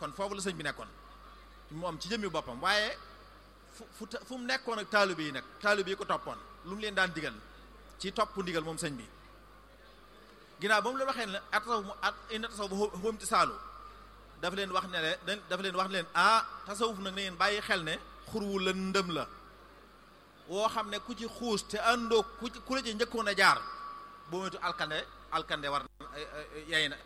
kon foofu la sëñ bi nekkoon moom ci jëmmi boppam waaye fu fu fu mu nekkoon ak taalibe yi nag taalibe yi ko toppoon lu mu leen daan digal ci topp ndigal moom sëñ bi ginnaaw ba mu leen waxee ne atasaw at inna tasaw ba xóom ci saalu dafa leen wax ne le dafa leen wax ne leen ah tasawuf nag na ngeen bàyyi xel ne xurwu la ndëm la woo xam ne ku ci xuus te àndoo ku ci ku la ci njëkkoon a jaar boo moytu alkande alkande war yay na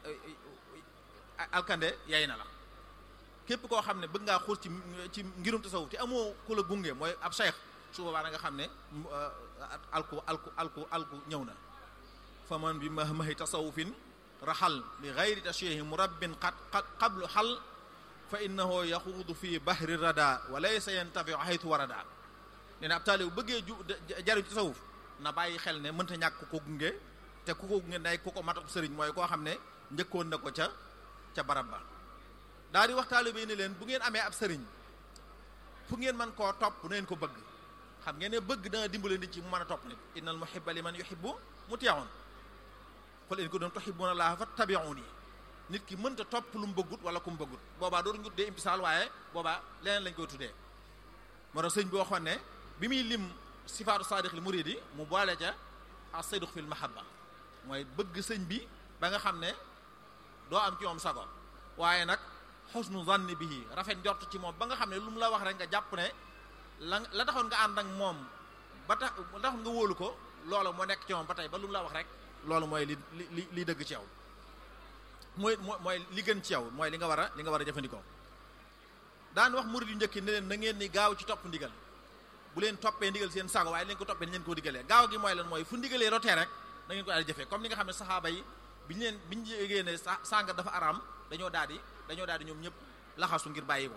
alkande yay na la képp koo xam ne bëgg ngaa xuus ci ci ngirum tasawuf te amoo ku la gunge mooy ab cheikh su boobaa da nga xam ne alku alku alku alku ñëw na fa man bi mahmahi tasawufin raxal bi gayri tashihi murabbin qad qablu xal fa innahu yaxuudu fi bahri rada wa laysa yantafiu haytu warada nee na ab taalibu bëggee ju jariñ tasawuf na bàyyi xel ne mënta ñàkk ku ko gunge te ku ko gunge day ku ko matak sëriñ mooy koo xam ne njëkkoon na ko ca ca barab ba daal di wax taalibe yi ne leen bu ngeen amee ab sëriñ fu ngeen mën koo topp na ngeen ko bëgg xam ngeen ne bëgg dana dimbale nit ci mu mën a topp nit innal muhibba liman yuhibbu muti'un qul in kuntum tuhibbuna allaha fattabi'uni nit ki mënta topp lu mu bëggut wala ku mu bëggut boobaa dootu ñu tuddee imtisaal waaye boobaa leneen lañ koy tuddee moo tax sëñ bi waxoon ne bi muy lim sifaatu saadiq li muridi mu boole ca as-sidq fil mahabba mooy bëgg sëñ bi ba nga xam ne doo am ci moom sago waaye nag xusnu zanni bihi rafet njort ci moom ba nga xam ne lu mu la wax rek nga jàpp ne la la taxoon nga ànd ak moom ba tax la taxoon nga wóolu ko loolu moo nekk ci moom ba tey ba lu mu la wax rek loolu mooy li li li dëgg ci yow mooy mooy li gën ci yow mooy li nga war a li nga war a jëfandikoo daan wax murid yu njëkki ne leen na ngeen ni gaaw ci topp ndigal bu leen toppee ndigal seen sago waaye leen ko toppee ni leen koo digalee gaaw gi mooy lan mooy fu ndigalee rotee rek da ngeen ko daal di jëfee comme ni nga xam ne saxaaba yi biñu leen biñu yégée ne sànga dafa araam dañoo daal di dañoo daal di ñoom ñëpp laxasu ngir bàyyi ko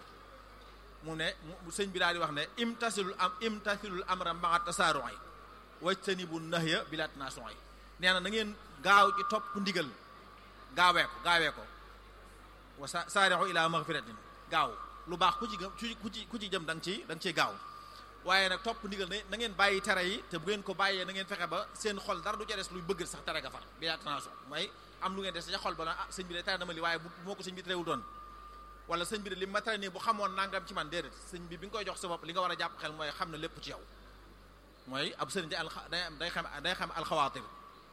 mu ne sëñ bi daal di wax ne imtasilul am imtasilul amra maa tasaaru'i wajtanibu nahya bila tanasu'i nee na na ngeen gaaw ci topp ndigal gaawee ko gaawee ko wa saari'u ila maghfiratin gaaw lu baax ku ci ku ci ku ci jëm da nga ciy da nga ciy gaaw waaye nag topp ndigal ne na ngeen bàyyi tere yi te bu ngeen ko bàyyee na ngeen fexe ba seen xol dara du ca des luy bëgg sax tere ga far bila tanasu'i mooy am lu ngeen des ca xol ba na ah sëñ bi de tere na ma li waaye bu moo ko sëñ bi terewul doon wala sëñ bi de li ma tere nii bu xamoon nangam ci man déedéet sëñ bi bi nga koy jox sa bopp li nga war a jàpp xel mooy xam ne lépp ci yow mooy ab sëriñ day al day day xam day xam alxawaatir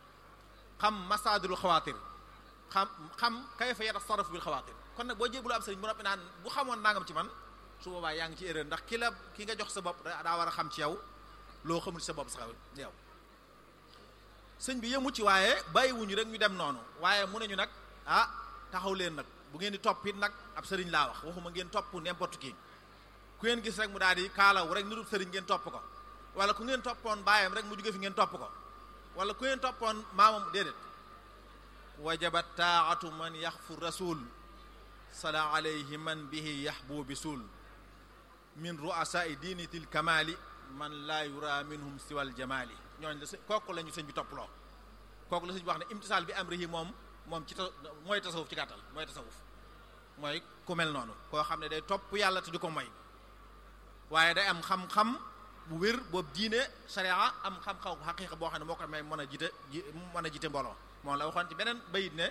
xam masaadirul xawaatir xam xam kayfa yatasarrafu bil xawaatir kon nag boo jébbalu ab sëriñ bu noppi naan bu xamoon nangam ci man su boobaa yaa ngi ci erreur ndax ki la ki nga jox sa bopp daa war a xam ci yow loo xamul ci sa bopp sax yow sëñ bi yëmu ci waaye bàyyiwuñu rek ñu dem noonu waaye mu ne ñu nag ah taxaw leen nag bu ngeen di topp it nag ab sëriñ laa wax waxuma ngeen topp n'importe qui ku ngeen gis rek mu daal di kaalaw rek nirub sëriñ ngeen topp ko wala ku ngeen toppoon baayam rek mu jóge fi ngeen topp ko wala ku ngeen toppoon maamam déedéet wajabat taatu man yaxfu rasul sala alayhi man bihi yaxbu bi suul min ru'asai diinitil kamali man laa yura minhum siwal jamali ñooñ la kooku la ñu sëñ bi topploo kooku la sëñ bi wax ne imtisaal bi amrihi moom moom ci ta mooy tasawuf ci gàttal mooy tasawuf mooy ku mel noonu koo xam ne day topp yàlla te du ko moy waaye day am xam-xam bu wér boobu diine sharia am xam-xam xaqiiqa boo xam ne moo ko may mën a jiite ji mën a jiite mbooloo moom la waxoon ci beneen bayit ne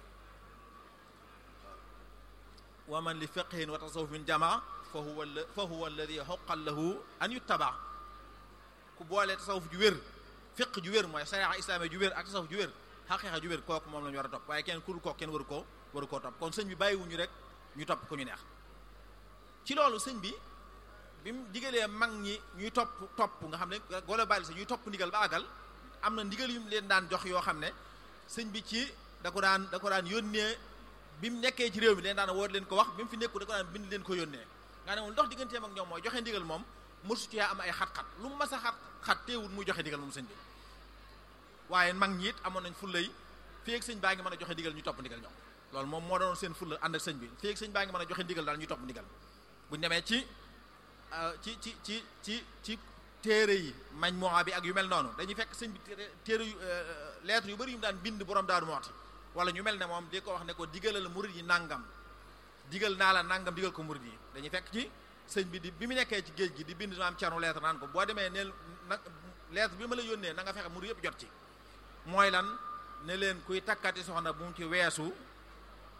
wa man li fiqhin wa tasawufin jamaa fa huwa fa huwa alladi xoqal lahu an yuttaba ku boole tasawuf ju wér fiq ju wér mooy sharia islaamia ju wér ak tasawuf ju wér xaqiiqa ju wér kooku moom la ñu war a topp waaye kenn ku dul kooku kenn waru koo waru koo topp kon sëñ bi bàyyiwuñu rek ñu topp ku ñu neex ci loolu sëñ bi bi mu digalee mag ñi ñuy topp topp nga xam ne golo bàyyi sa ñuy topp ndigal ba àggal am na ndigal yu mu leen daan jox yoo xam ne sëñ bi ci da ko daan da ko daan yónnee bi mu nekkee ci réew mi leen daan woo leen ko wax bi mu fi nekku da ko daan bind leen ko yónnee nga ne moom ndox digganteem ak ñoom mooy joxe ndigal moom mosu ci am ay xat-xat lu mu mas a xat xat teewul muy joxe ndigal moom sëñ bi waaye mag ñi it amoon nañ fullay fii ak sëñ baa ngi mën a joxe ndigal ñu topp ndigal ñoom loolu moom moo doon seen fulla ànd ak sëñ bi fii ak sëñ baa ngi mën a joxe ndigal daal ñu topp ndigal buñu demee ci ci ci ci ci ci téere yi mañ moa bi ak yu mel noonu dañuy fekk sëñ bi téere yu lettre yu bari yu mu daan bind borom daaru mooti wala ñu mel ne moom di ko wax ne ko digalal murid yi nangam digal naa la nangam digal ko murid yi dañuy fekk ci sëñ bi di bi mu nekkee ci géej gi di bind maam Cerno lettre naan ko boo demee neel nag lettre bi ma la yónnee na nga fexe murid yëpp jot ci mooy lan ne leen kuy takkati soxna bu mu ci weesu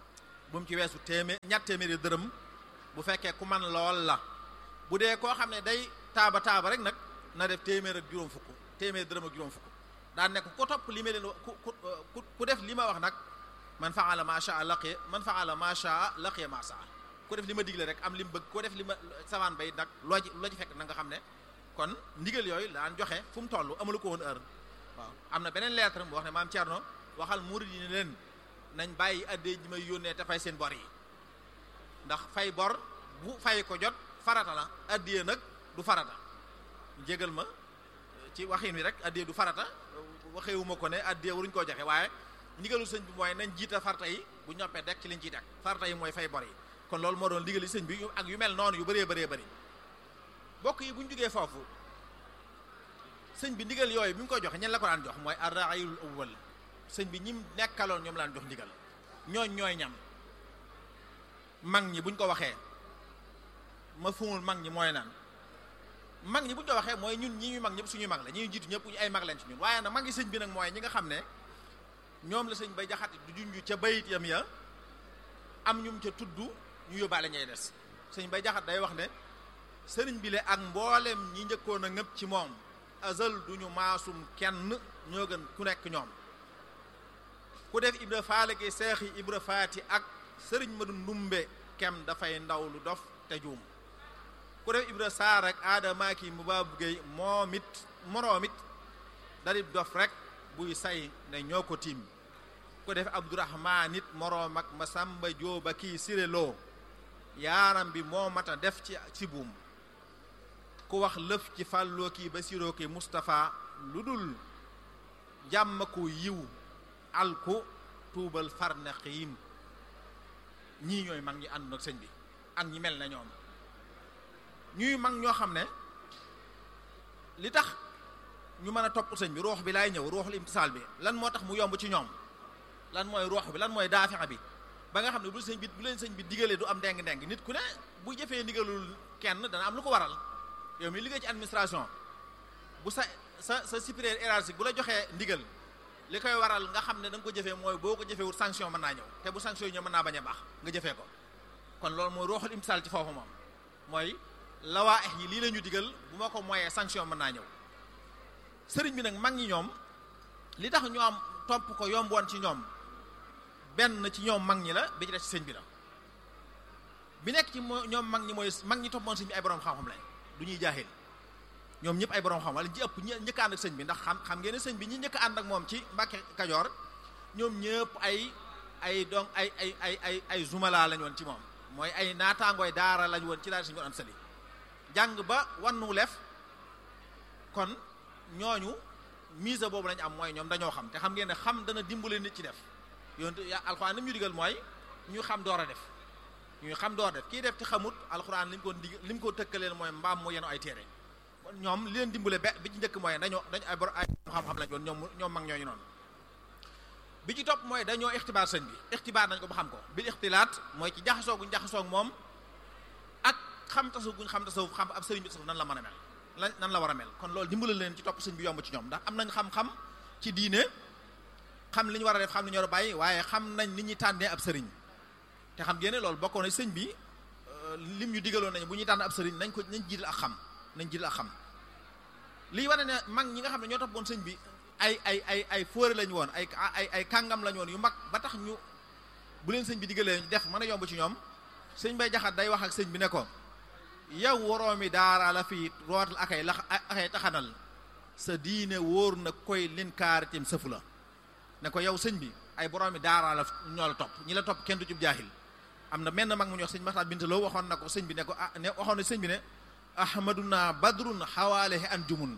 bu mu ci weesu téeméer ñett téeméeri dërëm bu fekkee ku man lool la bu dee koo xam ne day taaba taaba rek nag na def téeméer ak juróom fukk téeméer dërëm ak juróom fukk daan nekk ku topp li ma leen ku ku ku def li ma wax nag man faala ma shaa laqiya man faala ma shaa laqiya ma saa ku def li ma digle rek am li mu bëgg ku def li ma savaan bay nag loo ci loo ci fekk na nga xam ne kon ndigal yooyu daan joxe fu mu toll amalu ko woon heure waaw am na beneen lettre mu wax ne maam Thierno waxal murid yi ne leen nañ bàyyi addee ji may yónnee te fay seen bor yi ndax fay bor bu fay ko jot farata la addiyee nag du farata jégal ma ci waxin wi rek addiyee du farata waxeewuma ko ne addiyee waruñu koo joxe waaye ndigalu sëñ bi mooy nañ jiita farata yi bu ñoppee dekk ci liñ ciy dekk farata yi mooy fay bor yi kon loolu moo doon ndigali sëñ bi ak yu mel noonu yu bëree bëree bëri bokk yi bu ñu jógee foofu sëñ bi ndigal yooyu bi mu koy joxe ñen la ko daan jox mooy arraayul awwal sëñ bi ñim nekkaloon ñoom laan jox ndigal ñooñ ñooy ñam mag ñi buñ ko waxee ma fumul mag ñi mooy naan mag ñi buñ ko waxee mooy ñun ñi ñuy mag ñëpp suñuy mag la ñi ñu jiitu ñëpp ñu ay mag lañ ci ñun waaye nag mag ñi sëñ bi nag mooy ñi nga xam ne ñoom la sëñ bay jaxati du junj ca bayit yam ya am ñum ca tudd ñu yóbbaale ñay des sëñ bay jaxat day wax ne sëriñ bi le ak mboolem ñi njëkkoon a ngëpp ci moom azal duñu maasum kenn ñoo gën ku nekk ñoom ku def ibra faale gi seexi ibra faati ak sëriñ madu ndumbe kem dafay ndaw lu dof te juum ku def ibra saar ak aadama ki mu baabu géey moom it moroom it dalib dof rek buy say ne ñoo ko tiim ku def abdourahman it moroom ak masamba jóoba kii siréloo yaaram bi moo mata def ci ci buum ku wax lëf ci fàlloo kii basiroo kii Moustapha lu dul jàmm ku yiw alku tuubal farne xiim ñii ñooy mag ñi ànd ak sëñ bi ak ñi mel na ñoom ñuy mag ñoo xam ne li tax ñu mën a topp sëñ bi ruux bi laay ñëw ruuxul imtisaal bi lan moo tax mu yomb ci ñoom lan mooy ruux bi lan mooy daafixa bi ba nga xam ne bu sëñ bi bu leen sëñ bi digalee du am ndeng-ndeng nit ku ne bu jëfee ndigalul kenn dana am lu ko waral yow mi liggéey ci administration bu sa sa sa supérieur hiérarchique bu la joxee ndigal li koy waral nga xam ne da nga ko jëfee mooy boo ko jëfeewul sanction mën naa ñëw te bu sanction yi ñëw mën naa bañ a baax nga jëfee ko kon loolu mooy ruuxul imtisaal ci foofu moom mooy lawaa yi lii la ñu digal bu ma ko moyee sanction mën naa ñëw sëriñ bi nag mag ñi ñoom li tax ñu am topp ko yomboon ci ñoom benn ci ñoom mag ñi la bi ci def ci sëñ bi la bi nekk ci moo ñoom mag ñi mooy mag ñi toppoon sëñ bi ay borom xam-xam lañ du ñuy jaaxil ñoom ñëpp ay borom xam wala ñi ëpp ñi njëkk ànd ak sëñ bi ndax xam xam ngeen ne sëñ bi ñi njëkk ànd ak moom ci Mbàkke Kajoor ñoom ñëpp ay ay donc ay ay ay ay ay zumala lañ woon ci moom mooy ay naataangooy daara lañ woon ci daara sëñ bi am sali jàng ba wannu lef kon ñooñu mise boobu lañu am mooy ñoom dañoo xam te xam ngeen ne xam dana dimbale nit ci def yoon ya alxuraan li mu ñu digal mooy ñu xam door a def ñuy xam door a def kii def te xamut alxuraan li mu ko dig li mu ko tëkkaleel mooy mbaam mu yenu ay téere ñoom li leen dimbale be bi ci njëkk mooy dañoo dañ ay bor ay xam-xam lañ woon ñoom ñoom mag ñooñu noonu bi ci topp mooy dañoo ixtibaar sëñ bi ixtibaar nañ ko ba xam ko bil ixtilaat mooy ci jaxasoo guñ jaxasoo moom ak xam tasu guñ xam tasu xam ab sëriñ bi tasu nan la mën a mel lan nan la war a mel kon loolu dimbale leen ci topp sëñ bi yomb ci ñoom ndax am nañ xam-xam ci diine xam li ñu war a def xam li ñu war a bàyyi waaye xam nañ ni ñuy tànnee ab sëriñ te xam ngeen ne loolu bokkoon na sëñ bi lim ñu digaloon nañ bu ñuy tànn ab sëriñ nañ ko nañ jiital ak xam nañ jiital ak xam lii wane ne mag ñi nga xam ne ñoo toppoon sëñ bi ay ay ay ay fóore lañu woon ay ay ay kàngam lañu woon yu mag ba tax ñu bu leen sëñ bi digalee def mën a yomb ci ñoom sëñ bay jaxat day wax ak sëñ bi ne ko yow waroomi daara la fi rootal akay la akay taxanal sa diine wóor na koy lin kaaritim sëfu la ne ko yow sëñ bi ay boroomi daara la ñoo la topp ñi la topp kenn du ci jaahil am na menn mag mu ñu wax sëñ Maxtaar Bintaloo waxoon na ko sëñ bi ne ko ah ne waxoon na sëñ bi ne ahmaduna badrun xawaalehi an jumun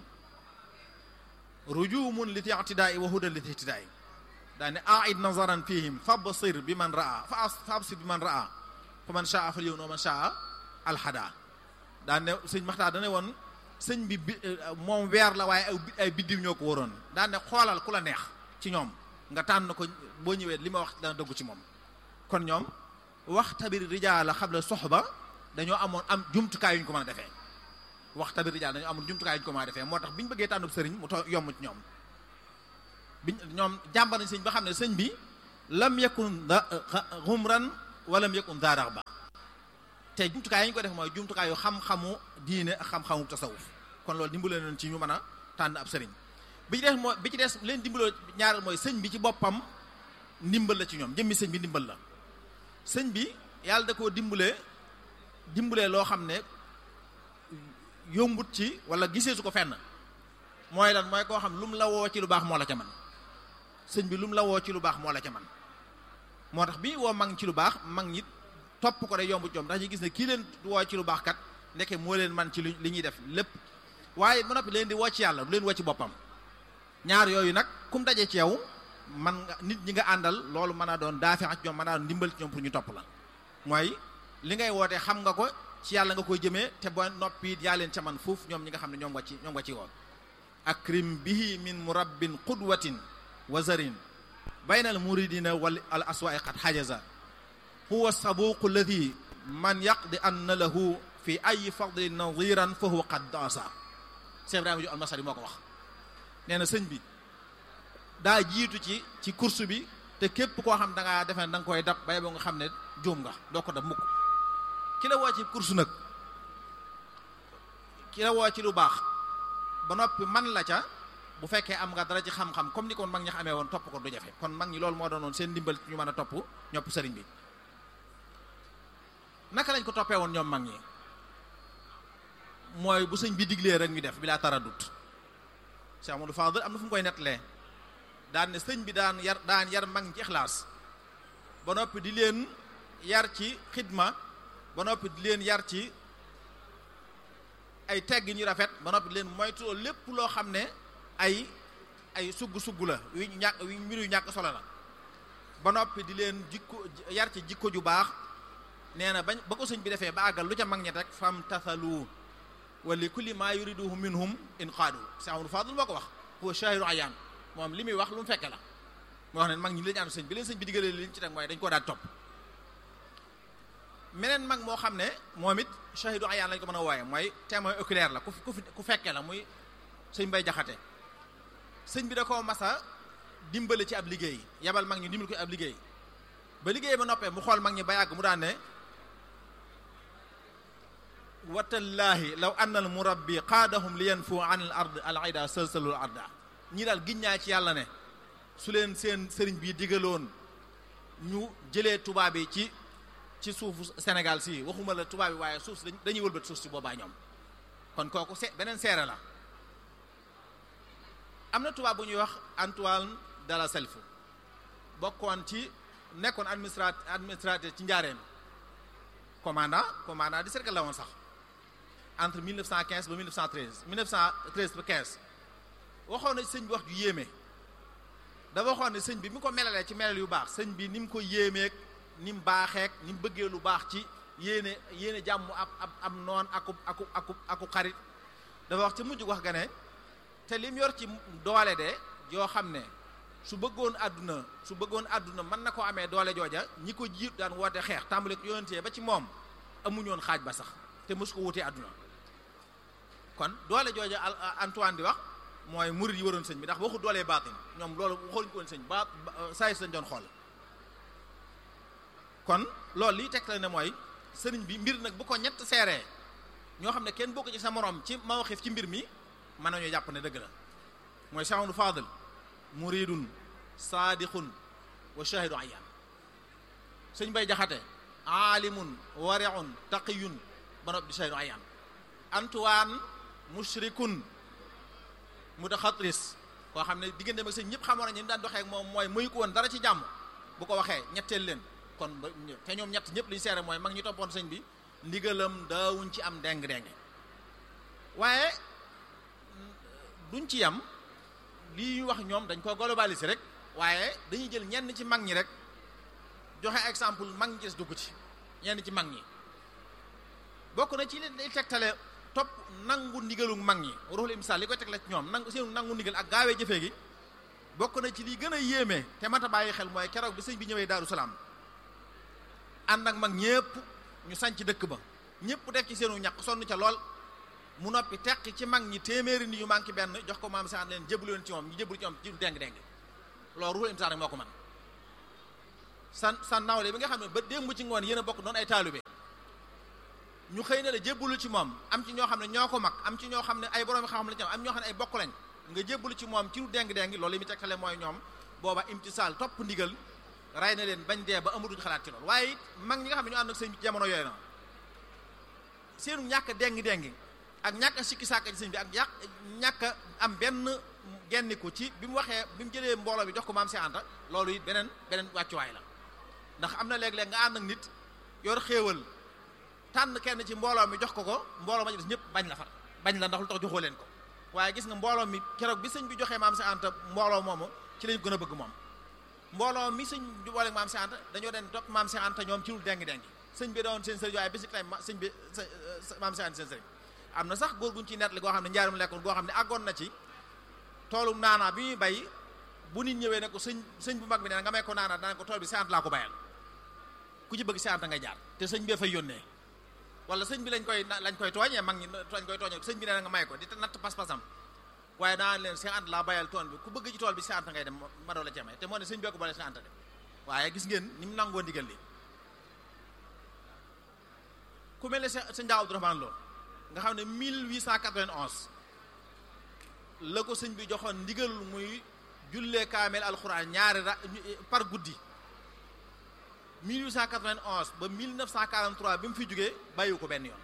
rujumun li ti'tidaai wa hudan li ti'tidaai daa ne aid nazaran fihim fabsir bi man raa fa fabsir bi man raa fa man shaa fal yow noo man shaa alhada daa ne sëñ Maxtaar dane woon sëñ bi bi moom weer la waaye ay biddiw ñoo ko waroon daa ne xoolal ku la neex ci ñoom nga tànn ko boo ñëwee li ma wax dana dëggu ci moom kon ñoom wax tabir rijaala xabla soxba dañoo amoon am jumtukaay yu ñu ko mën a defee wax tabir rijaal dañoo amoon jumtukaay yu ñu ko mën a defee moo tax bi ñu bëggee tànnub sëriñ mu to yomb ci ñoom biñ ñoom jàmbar nañ sëñ ba xam ne sëñ bi lam yakun da xumran walam yakun daa raxba te jumtukaay yi ñu ko def mooy jumtukaay yu xam-xamu diine ak xam-xamu tasawuf kon loolu dimbale nañ ci ñu mën a tànn ab sëriñ bi ci des mooy bi ci des leen dimbaloo ñaareel mooy sëñ bi ci boppam ndimbal la ci ñoom jëmmi sëñ bi ndimbal la sëñ bi yàlla da koo dimbalee dimbalee loo xam ne yombut ci wala gisee su ko fenn mooy lan mooy koo xam lu mu la woo ci lu baax moo la ca man sëñ bi lu mu la woo ci lu baax moo la ca man moo tax bi woo mag ci lu baax mag ñi topp ko day yombut ñoom ndax ñu gis ne kii leen woo ci lu baax kat ndeke moo leen man ci li ñuy def lépp waaye ba noppi leen di woo ci yàlla du leen woo ci boppam ñaar yooyu nag kum daje ci yow man nga nit ñi nga àndal loolu mën a doon daafi ak ñoom mën a doon ndimbal ci ñoom pour ñu topp la mooy li ngay woote xam nga ko ci yàlla nga koy jëmee te boo noppi yaa leen ca man foofu ñoom ñi nga xam ne ñoom nga ci ñoom nga ci woon akrim bihi min murabbin qudwatin wa zarin bayna al muridina wal al aswa'i qad hajaza huwa sabuqu alladi man yaqdi anna lahu fi ay fadli nadiran fa huwa qad daasa Cheikh Ibrahima ju almasari moo ko wax nee na sëñ bi daa jiitu ci ci course bi te képp koo xam da ngaa defe ne da nga koy dab bay boo nga xam ne juum nga doo ko dab mukk ki la woo ci course nag ki la woo ci lu baax ba noppi man la ca bu fekkee am nga dara ci xam-xam comme ni ko mag ñi xamee woon topp ko du jafe kon mag ñi loolu moo doonoon seen ndimbal ñu mën a topp ñopp sëriñ bi naka lañ ko toppee woon ñoom mag ñi mooy bu sëñ bi diglee rek ñu def bi laa taradut Cheikh Amadou Fadel am na fu mu koy nettalee daan ne sëñ bi daan yar daan yar mag ñi ci ixlaas ba noppi di leen yar ci xidma ba noppi di leen yar ci ay tegg ñu rafet ba noppi di leen moytu lépp loo xam ne ay ay sugg-sugg la yu ñàkk yu mbir yu ñàkk solo la ba noppi di leen jikko yar ci jikko ju baax nee na bañ ba ko sëñ bi defee ba àggal lu ca mag ñi rek fam tathalu wa li kulli ma yuriduhu minhum inqaadu Cheikh Amadou Fadl moo ko wax huwa shahidu ayaan moom li muy wax lu mu fekke la moo wax ne mag ñi lañu ànd sëñ bi leen sëñ bi diggalee li ñu ci teg mooy dañ koo daal topp meneen mag moo xam ne moom it shahidu ayaan lañ ko mën a wooye mooy témoin oculaire la ku ku fekkee la muy sëñ Mbay Jaxate sëñ bi da koo masa dimbale ci ab liggéey yabal mag ñi dimbal ko ab liggéey ba liggéey ba noppee mu xool mag ñi ba yàgg mu daan ne watallaahi law anna al murabbi qaadahum li yanfu an al ard al aida salsalul arda ñii daal giññaa ci yàlla ne su leen seen sëriñ bi digaloon ñu jëlee tubaab yi ci ci suufu Sénégal si waxuma la tubaab yi waaye suuf si dañuy wëlbat suuf si boobaa ñoom kon kooku se beneen seere la am na tubaab bu ñuy wax Antoine de la Self bokkoon ci nekkoon administrat administrateur ci njaareem commandant commandant di cercle la woon sax entre 1915 ba 1913 1913 ba 15 waxoon na sëñ bi wax ju yéeme dafa waxoon ne sëñ bi mi ko melalee ci melal yu baax sëñ bi ni mu ko yéemeek ni mu baaxeek ni mu bëggee lu baax ci yéene yéene jàmm ab ab ab noon akub akub akub akub xarit dafa wax ci mujj wax ga ne te lim yor ci doole de yoo xam ne su bëggoon àdduna su bëggoon àdduna mën na ko amee doole jooja ñi ko jiit daan woote xeex tàmbale ko yonentee ba ci moom amuñoon xaaj ba sax te mosu ko wutee àdduna kon doole jooja Antoine di wax mooy murid yi waroon sëñ bi ndax waxu doolee baatin ñoom loolu waxuñ ko woon sëñ ba saa si lañ doon xool kon loolu liy teg la ne mooy sëriñ bi mbir nag bu ko ñett seeree ñoo xam ne kenn bokk ci sa morom ci mawxif ci mbir mi mën nañoo jàpp ne dëgg la mooy Cheikh Amadou Fadel muridun saadiqun wa shahidu ayaan sëñ bay jaxate aalimun wariun taqiyun ba nopp di shahidu ayaan Antoine mushrikun mutaxatris koo xam ne diggante ak sëñ ñëpp xamoon nañu ni daan doxee ak moom mooy muy ko woon dara ci jàmm bu ko waxee ñetteel leen kon ba te ñoom ñett ñëpp li ñu seere mooy mag ñi toppoon sëñ bi ndigalam daawuñ ci am deng-deng waaye duñ ci yam lii ñu wax ñoom dañ ko globaliser rek waaye dañuy jël ñenn ci mag ñi rek joxe exemple mag ñi ci dugg ci ñenn ci mag ñi bokk na ci li day tegtale topp nangu ndigalu mag ñi ruuxul imsaal li koy tegle ci ñoom nangu seen nangu ndigal ak gaawee jëfee gi bokk na ci li gën a yéeme te mata bàyyi xel mooy keroog bi sëñ bi ñëwee Daaru Salaam ànd ak mag ñépp ñu sanc dëkk ba ñépp def ci seenu ñaq sonn ca lool mu noppi teq ci mag ñi téeméeri ni yu manqué benn jox ko maam saan leen jébbalu leen ci moom ñu jébbalu ci moom ci deng deng loolu ruuxul imsaal rek moo ko man san san nawle bi nga xam ne ba démb ci ngoon yéen a bokk doon ay taalibe ñu xëy na la jébbalu ci moom am ci ñoo xam ne ñoo ko mag am ci ñoo xam ne ay borom xam-xam la ci am am ñoo xam ne ay bokk lañ nga jébbalu ci moom ci lu deng-deng loolu li mu tegtale mooy ñoom booba imtisaal topp ndigal ray na leen bañ dee ba amatuñ xalaat ci loolu waaye it mag ñi nga xam ne ñu ànd ak sëñ bi ci jamono yooyu na seenu ñàkk a dengi-dengi ak ñàkk a sikki sàkk ci sëñ bi ak yàq ñàkk a am benn genniku ci bi mu waxee bi mu jëlee mbooloo bi jox ko maam si Anta loolu it beneen beneen wàccuwaay la ndax am na léeg-léeg nga ànd ak nit yor xéewal tànn kenn ci mbooloo mi jox ko ko mbooloo ma ci des ñëpp bañ la far bañ la ndax lu tax joxoo leen ko waaye gis nga mbooloo mi keroog bi sëñ bi joxee maam si Anta mbooloo moomu ci lañ gën a bëgg moom mbooloo mi sëñ bi boole maam si Anta dañoo den topp maam si Anta ñoom ci lu dengi-dengi sëñ bi doon seen sëriñ waaye bisi tay sëñ bi maam si Anta seen sëriñ am na sax góor guñ ci nettali goo xam ne njaarum lekkoon goo xam ne àggoon na ci toolum naanaa bi muy bay bu nit ñëwee ne ko sëñ sëñ bu mag bi nee nga may ko naanaa dana ko tool bi si Anta laa ko bayal ku ci bëgg si Anta ngay jaar te sëñ bee fay yónnee wala sëñ bi lañ koy lañ koy tooñee mag ñi lañ koy tooñee sëñ bi nee na nga may ko di natt pas-pasam waaye daan leen si Anta laa bayal tool bi ku bëgg ci tool bi si Anta ngay dem ma doo la cee may te moo ne sëñ bee ko boole si Anta dem waaye gis ngeen ni mu nangoo ndigal li ku mel ne sëñ Daaw Abdourahmane Lo nga xam ne 1891 la ko sëñ bi joxoon ndigal muy jullee kaamel alxuraan ñaari ra par guddi 1891 ba 1943 bi mu fi jógee bàyyiwu ko benn yoon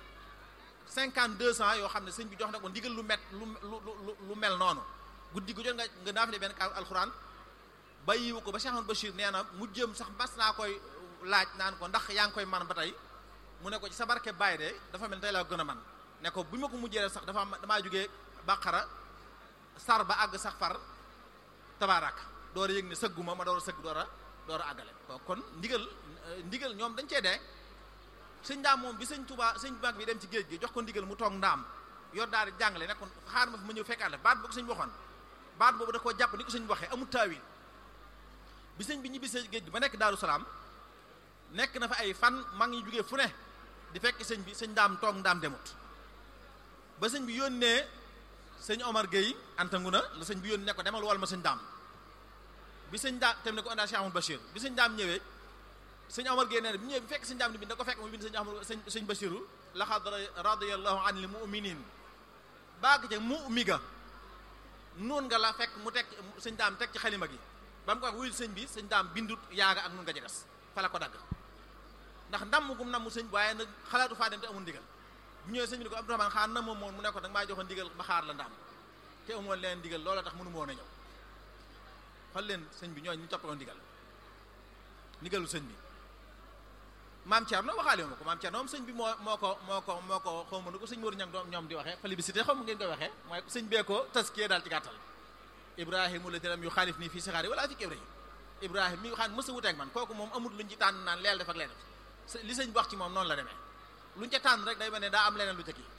52 ans yoo xam ne sëñ bi jox na ko ndigal lu met lu lu lu mel noonu guddi gu jot nga nga naafile benn kaamel alxuraan bàyyiwu ko ba Cheikh Ahmadou Bachir nee na mu jëm sax mas naa koy laaj naan ko ndax yaa ngi koy man ba tey mu ne ko ci sa barke Baye de dafa mel tey laa gën a man ne ko bi ma ko mujjee def sax dafa am damaa jógee bàqara sar ba àgg sax far tabaaraka door a yëg ne sëgguma ma door a sëgg door a door a àggale kon ndigal ndigal ñoom dañ cee dee sëñ ndaam moom bi sëñ Tuubaa sëñ mag bi dem ci géej gi jox ko ndigal mu toog ndaam yor daal di jàngale ne kon xaar ma fi ma ñëw fekkaat la baat boobu sëñ waxoon baat boobu da koo jàpp ni ko sëñ waxee amul taawil bi sëñ bi ñibbi géej gi ba nekk Daaru Salaam nekk na fa ay fan mag ñi jógee fu ne di fekk sëñ bi sëñ ndaam toog ndaam demut ba sëñ bi yónnee sëñ Omar Gueye antangu na la sëñ bi yónnee ne ko demal wal ma sëñ daam bi sëñ daam tem ne ko andaa Cheikh Amadou Bachir bi sëñ daam ñëwee sëñ Omar Gueye nee na bi ñëwee bi fekk sëñ daam ni bind da ko fekk mu bind sëñ Amadou sëñ sëñ Bachiru laxad radiyallahu anil mu'minin baag ca mu ga noon nga la fekk mu teg sëñ daam teg ci xalima gi ba mu ko wax wuyul sëñ bi sëñ daam bindut yaaga ak nun nga jegas fa la ko dagg ndax ndam gum namu sëñ waaye nag xalaatu faa dem te amul ndigal bu ñëwee sëñ bi ne ko Abdourahmane xaar na moom moom mu ne ko danga maa joxoon ndigal ma xaar la ndam te amoon leen ndigal loola tax mënu ma woon a ñëw xool leen sëñ bi ñooñu ñu toppaloon ndigal ndigalu sëñ bi maam Thierno waxaale ma ko maam Thierno moom sëñ bi moo moo ko moo ko moo ko xaw ma nu ko sëñ Mourou Niang doom ñoom di waxee plébiscité xaw ma ngeen koy waxee mooy sëñ bee ko taskiyee daal ci gàttal Ibrahima la teram yu xaalif nii fii saxaari wala fii Ibrahima Ibrahima mi xam mës a wuteeg man kooku moom amul luñ ci tànn naan leel def ak leen def li sëñ bi wax ci moom noonu la demee luñ ca tànn rek day mel ne daa am leneen lu ca kii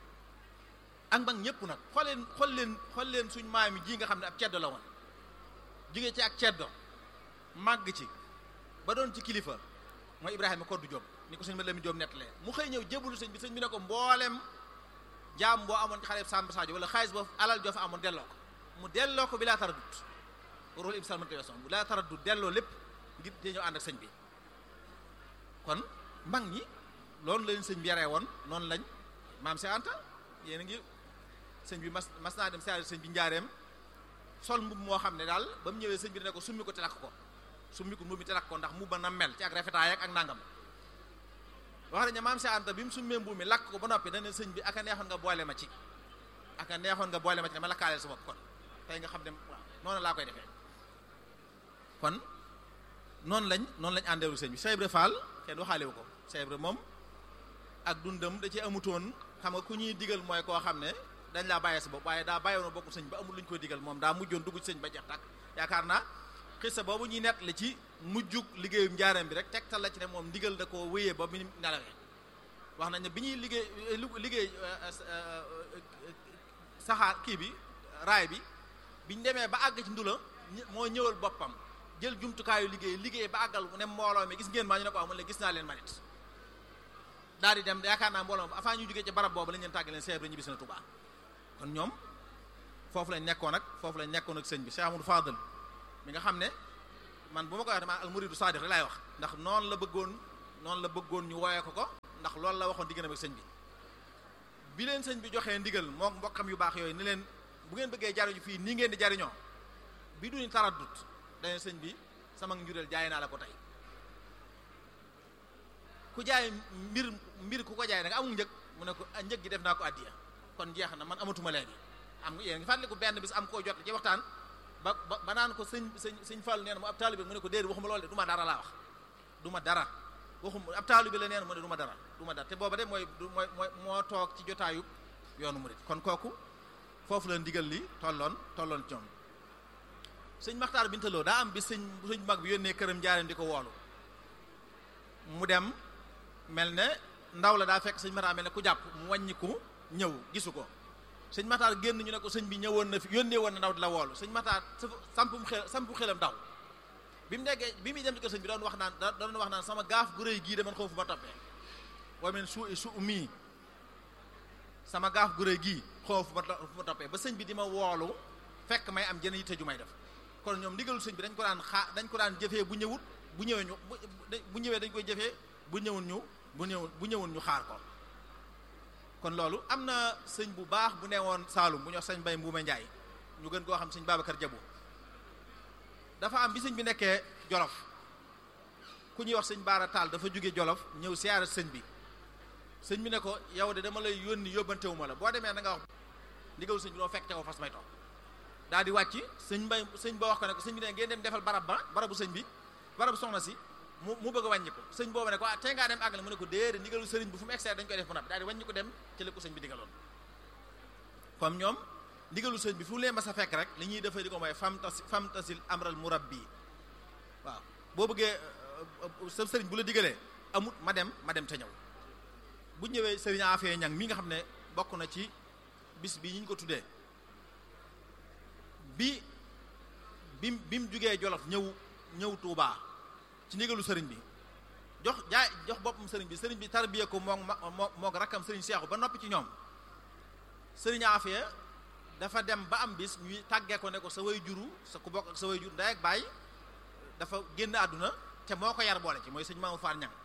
ak mag ñëpp nag xool leen xool leen xool leen suñ maam yi ji nga xam ne ab ceddo la woon jóge ci ak ceddo màgg ci ba doon ci kilifa mooy Ibrahima Koddu Jóob ni ko sëñ ma Lamin Jóob nettalee mu xëy ñëw jébbalu sëñ bi sëñ bi ne ko mboolem jaam boo amoon ci xale Samba Sadio wala xaalis boo alal joo fa amoon delloo ko mu delloo ko bi laa tara dut rôle ibsal mënta weesoon bu laa tara dut delloo lépp ngir di ñëw ànd ak sëñ bi kon mag ñi loolu lañ sëñ bi yaree woon noonu lañ maam si Anta yéen a ngi sëñ bi mas mas naa dem siyaare sëñ bi njaareem sol mbub moo xam ne daal ba mu ñëwee sëñ bi ne ko summi ko te lakk ko summi ko mbub mi te lakk ko ndax mu ba na mel ci ak rafetaay ak nangam wax nañ ne maam si Anta bi mu summee mbub mi lakk ko ba noppi dana sëñ bi aka neexoon nga boole ma ci aka neexoon nga boole ma ci dama lakkaaleel sa bopp kon tey nga xam ne waaw noonu laa koy defee kon noonu lañ noonu lañ àndeeru sëñ bi Cheikh Ibra Fall kenn waxaale wu ko Cheikh Ibra moom ak dundam da ci amutoon xam nga ku ñuy digal mooy koo xam ne dañ laa bàyyee sa bopp waaye daa bàyyoon bokku sëñ ba amul lu ñu koy digal moom daa mujjoon dugg ci sëñ ba jeex tàkk yaakaar naa xissa boobu ñuy nett li ci mujjug liggéeyum njaareem bi rek tegtal la ci ne moom ndigal da koo wéyee ba mu nelawee wax nañ ne bi ñuy liggéey liggéey saxaar kii bi raay bi biñ demee ba àgg ci ndula moo ñëwal boppam jël jumtukaayu liggéey liggéey ba àggal ne mbooloo mi gis ngeen maa ñu ne ko amul gis naa leen manit daal di dem yaakaar naa mbooloo avant ñu jógee ci barab boobu lañ leen tàgg leen seeb la ñibbisi na Tuubaa kon ñoom foofu lañ nekkoon ak foofu lañ nekkoon ak sëñ bi Cheikh Amadou Fadal mi nga xam ne man bu ma koy wax dama al muridu sadiq rek laay wax ndax noonu la bëggoon noonu la bëggoon ñu wooyee ko ko ndax loolu la waxoon diggante ak sëñ bi bi leen sëñ bi joxee ndigal moom mbokkam yu baax yooyu ni leen bu ngeen bëggee jariñu fii nii ngeen di jariñoo bi duñu taraddut dane sëñ bi sama njureel jaay naa la ko tey ku jaay mbir mbir ku ko jaay da nga amul njëg mu ne ko njëg gi def naa ko addiya kon jeex na man amatuma léegi am nga yéen ngi fàttaliku benn bis am koo jot ci waxtaan ba ba ba naan ko sëñ sëñ sëñ Fall nee na mu ab taalibe mu ne ko déedéet waxuma loolu de du ma dara laa wax du ma dara waxuma ab taalibe la nee na mu ne du ma dara du ma dara te booba de mooy mooy mooy moo toog ci jotaayu yoonu murid kon kooku foofu la ndigal li tolloon tolloon ci ñoom sëñ Maxtaar Bintaloo daa am bi sëñ sëñ mag bi yónnee këram njaareem di ko woolu mu dem mel ne ndaw la daa fekk sëñ Maxtaar mel ne ku jàpp mu wàññiku ñëw gisu ko sëñ Maxtaar génn ñu ne ko sëñ bi ñëwoon na fi yónnee woon na ndaw di la woolu sëñ Maxtaar sampum xel sampu xelam daw bi mu nekkee bi muy dem ci kër sëñ bi doon wax naan doon wax naan sama gaaf gu rëy gii de man xaw fu ma toppee wa men su su mii sama gaaf gu rëy gii xaw fu ma toppee ba sëñ bi di ma woolu fekk may am jën yitte ju may def kon ñoom ndigalul sëñ bi dañ ko daan xaa dañ ko daan jëfee bu ñëwut bu ñëwee ñu bu ñëwee dañ koy jëfee bu ñëwul ñu bu ñëwul bu ñëwul ñu xaar ko kon loolu am na sëñ bu baax bu newoon Saalum bu ñu wax sëñ Mbay Mbuuma Njaay ñu gën koo xam sëñ Babacar Jabu dafa am bi sëñ bi nekkee Jolof ku ñuy wax sëñ Baara Taal dafa jóge Jolof ñëw siyaare sëñ bi sëñ bi ne ko yow de dama lay yónni yóbbantewu ma la boo demee na nga wax ndigalul sëñ bi doo fekk te ko fas may toog daal di wàcc sëñ mbay sëñ ba wax ko ne ko sëñ bi ne ngeen dem defal barab ba barabu sëñ bi barabu soxna si mu mu bëgg a wàññi ko sëñ boobu ne ko ah tey ngaa dem àggale mu ne ko déedéet ndigalu sëriñ bi fu mu externe dañu koy def ba noppi daal di wàññi ko dem ci la ko sëñ bi digaloon comme ñoom ndigalu sëñ bi fu leen ma sa fekk rek li ñuy defee di ko mooy fam tas fam tasil amral murabbi waaw boo bëggee sa sëriñ bu la digalee amut ma dem ma dem te ñëw bu ñëwee sëriñ Afee ñang mi nga xam ne bokk na ci bis bi ñu ko tuddee bi bim bi mu jugee Jolof ñëw ñëw Tuubaa ci ndigalu sëriñ bi jox jaay jox boppam sëriñ bi sëriñ bi tarbiye ko moom moo moog rakkam sëriñ Seexu ba noppi ci ñoom sëriñ Afee dafa dem ba am bis ñuy tàggee ko ne ko sa way juru sa ku bokk ak sa way jur ndey ak baay dafa génn àdduna te moo ko yar boole ci mooy sëñ Mamadou Fall ñang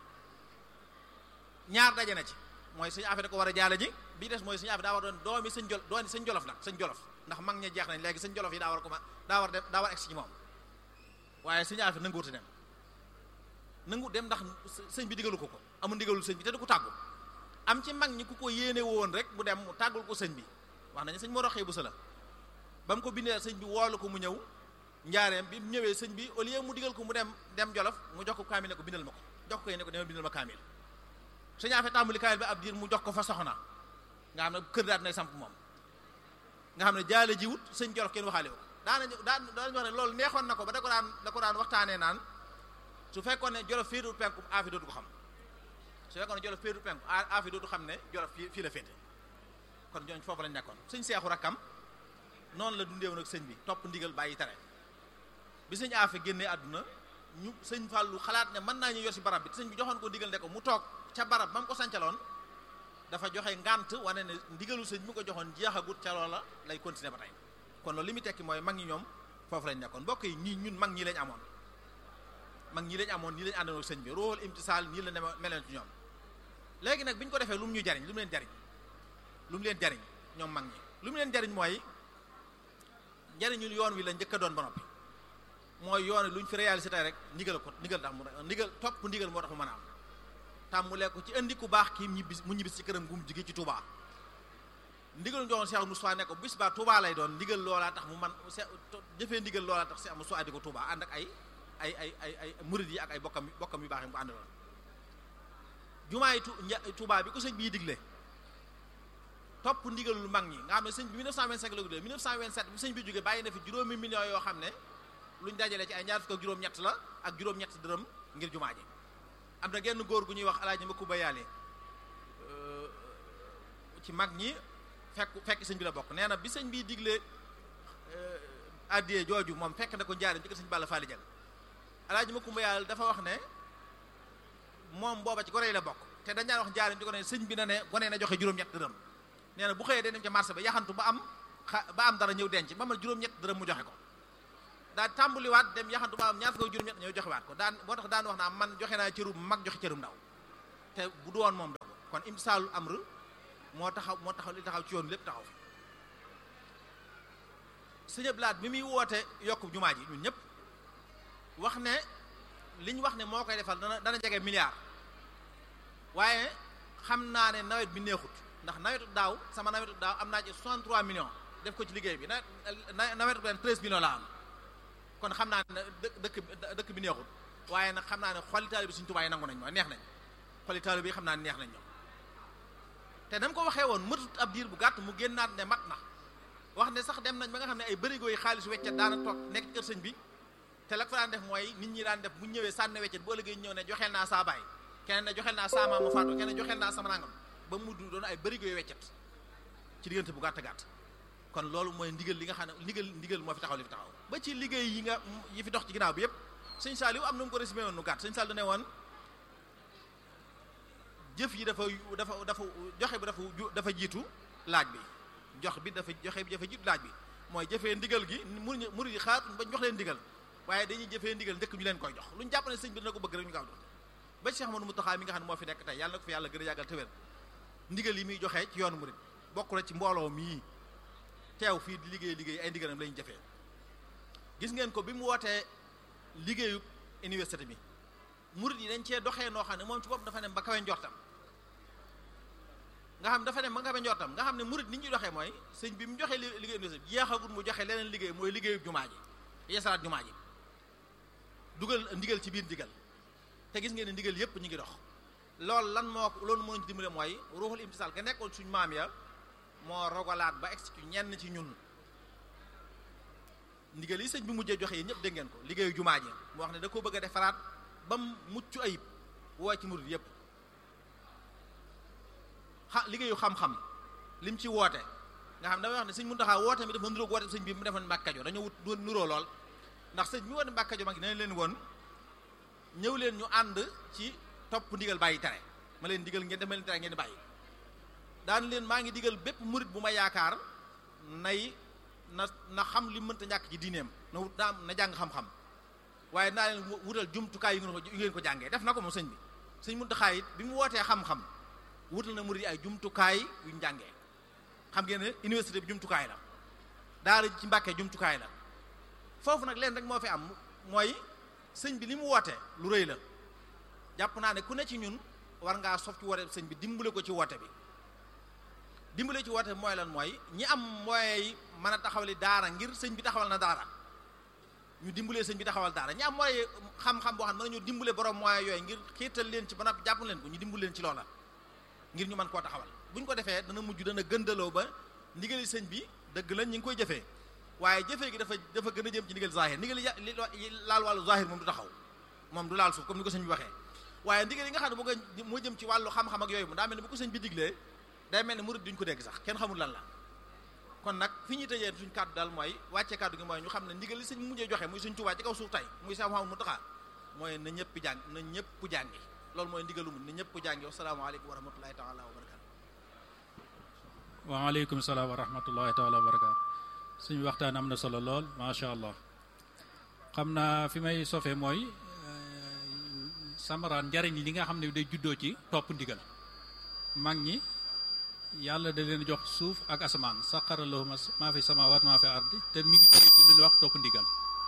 ñaar daje na ci mooy sëñ Afee da ko war a jaale ji bi des mooy sëñ Afee daa war doon doomi sëñ jol dooni sëñ jolof nag sëñ jolof ndax mag ña jeex nañ léegi sëñ jolof yi daa war ko ma daa war dem daa war egsi ci moom waaye sëñ Afee nanguwuti dem nangu dem ndax sëñ bi digalu ko ko amul ndigalul sëñ bi te du ko tàggu am ci mag ñi ku ko yéene woon rek bu dem mu tàggul ko sëñ bi wax nañu sëñ moo roxee bu sa la ba mu ko bindee sëñ bi woolu ko mu ñëw njaareem bi mu ñëwee sëñ bi au lieu mu digal ko mu dem dem jolof mu jox ko kaamil ne ko bindal ma ko jox ko yéene ko demal bindal ma kaamil sëñ Afee tàmbali kaamil bi ab diir mu jox ko fa soxna nga xam ne kër daat nay samp moom nga xam ne jaale jiwut sëñ jolof kenn waxaale ko daanañu daan daanañu wax ne loolu neexoon na ko ba da ko daan da ko daan waxtaanee naan su fekkoon ne jolof féetu penku Afee dootu ko xam su fekkoon ne jolof féetu penku Afee dootu xam ne jolof fii fii la féete kon ñooñu foofu lañ nekkoon sëñ seexu rakkam noonu la dundee woon ak sëñ bi topp ndigal bàyyi tere bi sëñ Afee génnee àdduna ñu sëñ Fàllu xalaat ne mën naa ñu yor si barab bi te sëñ bi joxoon ko ndigal ne ko mu toog ca barab ba mu ko sancaloon dafa joxe ngànt wane ne ndigalu sëñ mi ko joxoon jeexagut ca loola lay continuer ba tey kon loolu li muy tekki mooy mag ñi ñoom foofu lañ nekkoon mbokk yi ñii ñun mag ñi lañ amoon mag ñi lañ amoon nii lañ àndoon ak sëñ bi rool imtisaal nii la ne meleen ci ñoom léegi nag bi ñu ko defee lu mu ñu jariñ lu mu leen jariñ lu mu leen jariñ ñoom mag ñi lu mu leen jariñ mooy njariñul yoon wi la njëkk a doon ba noppi mooy yoon wi lu ñu fi réalisé tey rek ndigal ko ndigal tax mu ndigal topp ndigal moo tax mu mën a am tàmmulee ko ci indi ku baax kii ñibbis mu ñibbis ci këram gu mu jige ci Touba ndigal njoxoon Cheikh Moussa ne ko bis ba Touba lay doon ndigal loolaa tax mu man jëfee ndigal loolaa tax Cheikh Moussa di ko Touba ànd ak ay ay ay ay ay murid yi ak ay bokkam bokkam yu baax yi mu ko àndaloon jumaay Touba bi ko sëñ bii digle topp ndigalul mag ñi nga xam ne sëñ bi 1925 la ko digle 1927 bi sëñ bi jógee bàyyi na fi juróomi millions yoo xam ne luñ dajale ci ay ñaar fukk ak juróom-ñett la ak juróom-ñett dërëm ngir jumaa ji am na genn góor gu ñuy wax alaaji Makumba Yaale ci mag ñi fekk fekk sëñ bi la bokk nee na bi sëñ bi digle addiyee jooju moom fekk na ko njaarim ci kër sëñ Balla Faali Jal alaaji Makumba Yaale dafa wax ne moom booba ci gone yi la bokk te dañ daan wax njaarim ci ko ne sëñ bi na ne gone na joxe juróom-ñett dërëm nee na bu xëyee day dem ca marché ba yaxantu ba am xa ba am dara ñëw denc ba ma juróom-ñett dërëm mu joxe ko daa tàmbaliwaat dem yaxantu ba am ñaar fukk juróom-ñett ñëw joxewaat ko daan moo tax daan wax naa man joxe naa cërum mag joxe cërum ndaw te bu du woon moom dong kon imsaalul amr moo taxaw moo taxaw li taxaw ci yoon lépp taxaw fi sëñ Ablaat bi muy woote yokk jumaa ji ñun ñëpp wax ne li ñu wax ne moo koy defal dana dana jege milliard waaye xam naa ne nawet bi neexut ndax nawetu daaw sama nawetu daaw am naa ci 63 millions def ko ci liggéey bi nawet nawetu ren 13 millions la am kon xam naa ne dëkk dëkk bi neexut waaye nag xam naa ne xoli taalibe bi suñu tubaay nangu nañ ma neex nañ xoli taalibe bi xam naa ne neex nañ ñoom te dama ko waxee woon mëtut ab diir bu gàtt mu génnaat ne mat na wax ne sax dem nañ ba nga xam ne ay bërigo yi xaalis weccet daana toog nekk kër sëñ bi te la ko fa daan def mooy nit ñi daan def bu ñëwee sànni weccet bu ëllëgee ñëw ne joxeel naa saa baay keneen ne joxeel naa saa maam mu faatu keneen joxeel naa sama nangam ba mu doon ay bërigo yi weccet ci diggante bu gàtt gàtt kon loolu mooy ndigal li nga xam ne ndigal ndigal moo fi taxaw li fi taxaw ba ci liggéey yi nga yi fi dox ci ginnaaw bi yëpp sëñ Saliou am na mu ko résumé woon nu gàtt sëñ Saliou ne woon jëf yi dafa dafa dafa joxe bi dafa dafa jiitu laaj bi jox bi dafa joxe bi dafa jiitu laaj bi mooy jëfee ndigal gi murid murid yi xaar ba jox leen ndigal waaye dañuy jëfee ndigal ndëkk ñu leen koy jox lu ñu jàpp ne sëñ bi dina ko bëgg rek ñu gaaw jox ba Cheikh Amadou Mountakha mi nga xam ne moo fi nekk tey yàlla na ko fi yàlla gën a yàggal te wér ndigal yi muy joxee ci yoonu murid bokk na ci mbooloo mii teew fii di liggéey liggéey ay ndigalam lañu jëfee gis ngeen ko bi mu wootee liggéeyu université bi murid yi dañ cee doxee noo xam ne moom ci bopp dafa dem ba kawe njortam nga xam dafa dem ba kawe njortam nga xam ne murid ni ñuy doxee mooy sëñ bi mu joxee liggéey université bi jeexagul mu joxe leneen liggéey mooy liggéeyu jumaa ji yeesalaat jumaa ji dugal ndigal ci biir ndigal te gis ngeen ne ndigal yépp ñu ngi dox loolu lan moo loolu moo ñu dimbale mooy ruuxul imtisaal ga nekkoon suñ maam ya moo rogalaat ba egsi ci ñenn ci ñun ndigal yi sëñ bi mujjee joxe yi ñëpp dégg ngeen ko liggéeyu jumaa ji mu wax ne da ko bëgg a defaraat ba mu mucc ayib woo ci murid yépp xa liggéeyu xam-xam lim ci woote nga xam damay wax ne sëñ Muntaxa woote mi dafa nuróog woote sëñ bi mu defoon Mbàkke Kajoor dañoo wut nuroo lool ndax sëñ bi woote Mbàkke Kajoor mag ne leen woon ñëw leen ñu ànd ci topp ndigal bàyyi tere ma leen digal ngeen def ma leen tere ngeen di bàyyi daan leen maa ngi digal bépp murit bu ma yaakaar nay na na xam li mënta ñàkk ci diineem na wut na na jàng xam-xam waaye naa leen wutal jumtukaay yu ngeen ko yu ngeen ko jàngee def na ko moom sëñ bi sëñ Muntaxa it bi mu wootee xam-xam wutal na murit yi ay jumtukaay yuñ jàngee xam ngeen ne université bi jumtukaay la daara ci Mbàkke jumtukaay la foofu nag leen rek moo fi am mooy sëñ bi li mu woote lu rëy la jàpp naa ne ku ne ci ñun war ngaa sof ci woote sëñ bi dimbale ko ci woote bi dimbale ci woote bi mooy lan mooy ñi am mooy mën a taxawali daara ngir sëñ bi taxawal na daara ñu dimbalee sëñ bi taxawal daara ñi am mooy xam-xam boo xam ne mën nañu dimbale borom mooy yooyu ngir xiital leen ci ba noppi jàpp leen ko ñu dimbale leen ci loola ngir ñu mën koo taxawal bu ñu ko defee dana mujj dana gëndaloo ba ndigali sëñ bi dëgg lañ ñi ngi koy jëfee waaye jëfee gi dafa dafa gën a jëm ci ndigal zahir ndigal yi laal wàllu zahir moom du taxaw moom du laal suuf comme ni ko sëñ bi waxee waaye ndigal yi nga xam ne boo nga moo jëm ci wàllu xam-xam ak yooyu mu daa mel ne bu ko sëñ bi diglee day mel ne murid duñ ko dégg sax kenn xamul lan la kon nag fi ñuy tëjee suñ kàddu daal mooy wàcce kàddu gi mooy ñu xam ne ndigal li sëñ mujjee joxe muy suñ Tuubaa ci kaw suuf tey muy Seex Muhammadu Muntaxa mooy na ñëpp jàng na ñëpp jàngi loolu mooy ndigalu mu na ñëpp jàngi wasalaamaaleykum wa rahmatullahi taala wa barakatu waaleykum salaam wa rahmatullahi taala wa barakatu suñu waxtaan am na solo lool macha allah xam naa fi may sofee mooy samaraan njariñ li nga xam ne day juddoo ci topp ndigal mag ñi yàlla da leen jox suuf ak asamaan saqara lahum maa fi samaawaat maa fi ardi te mi ngi jógee ci lu ñuy wax topp ndigal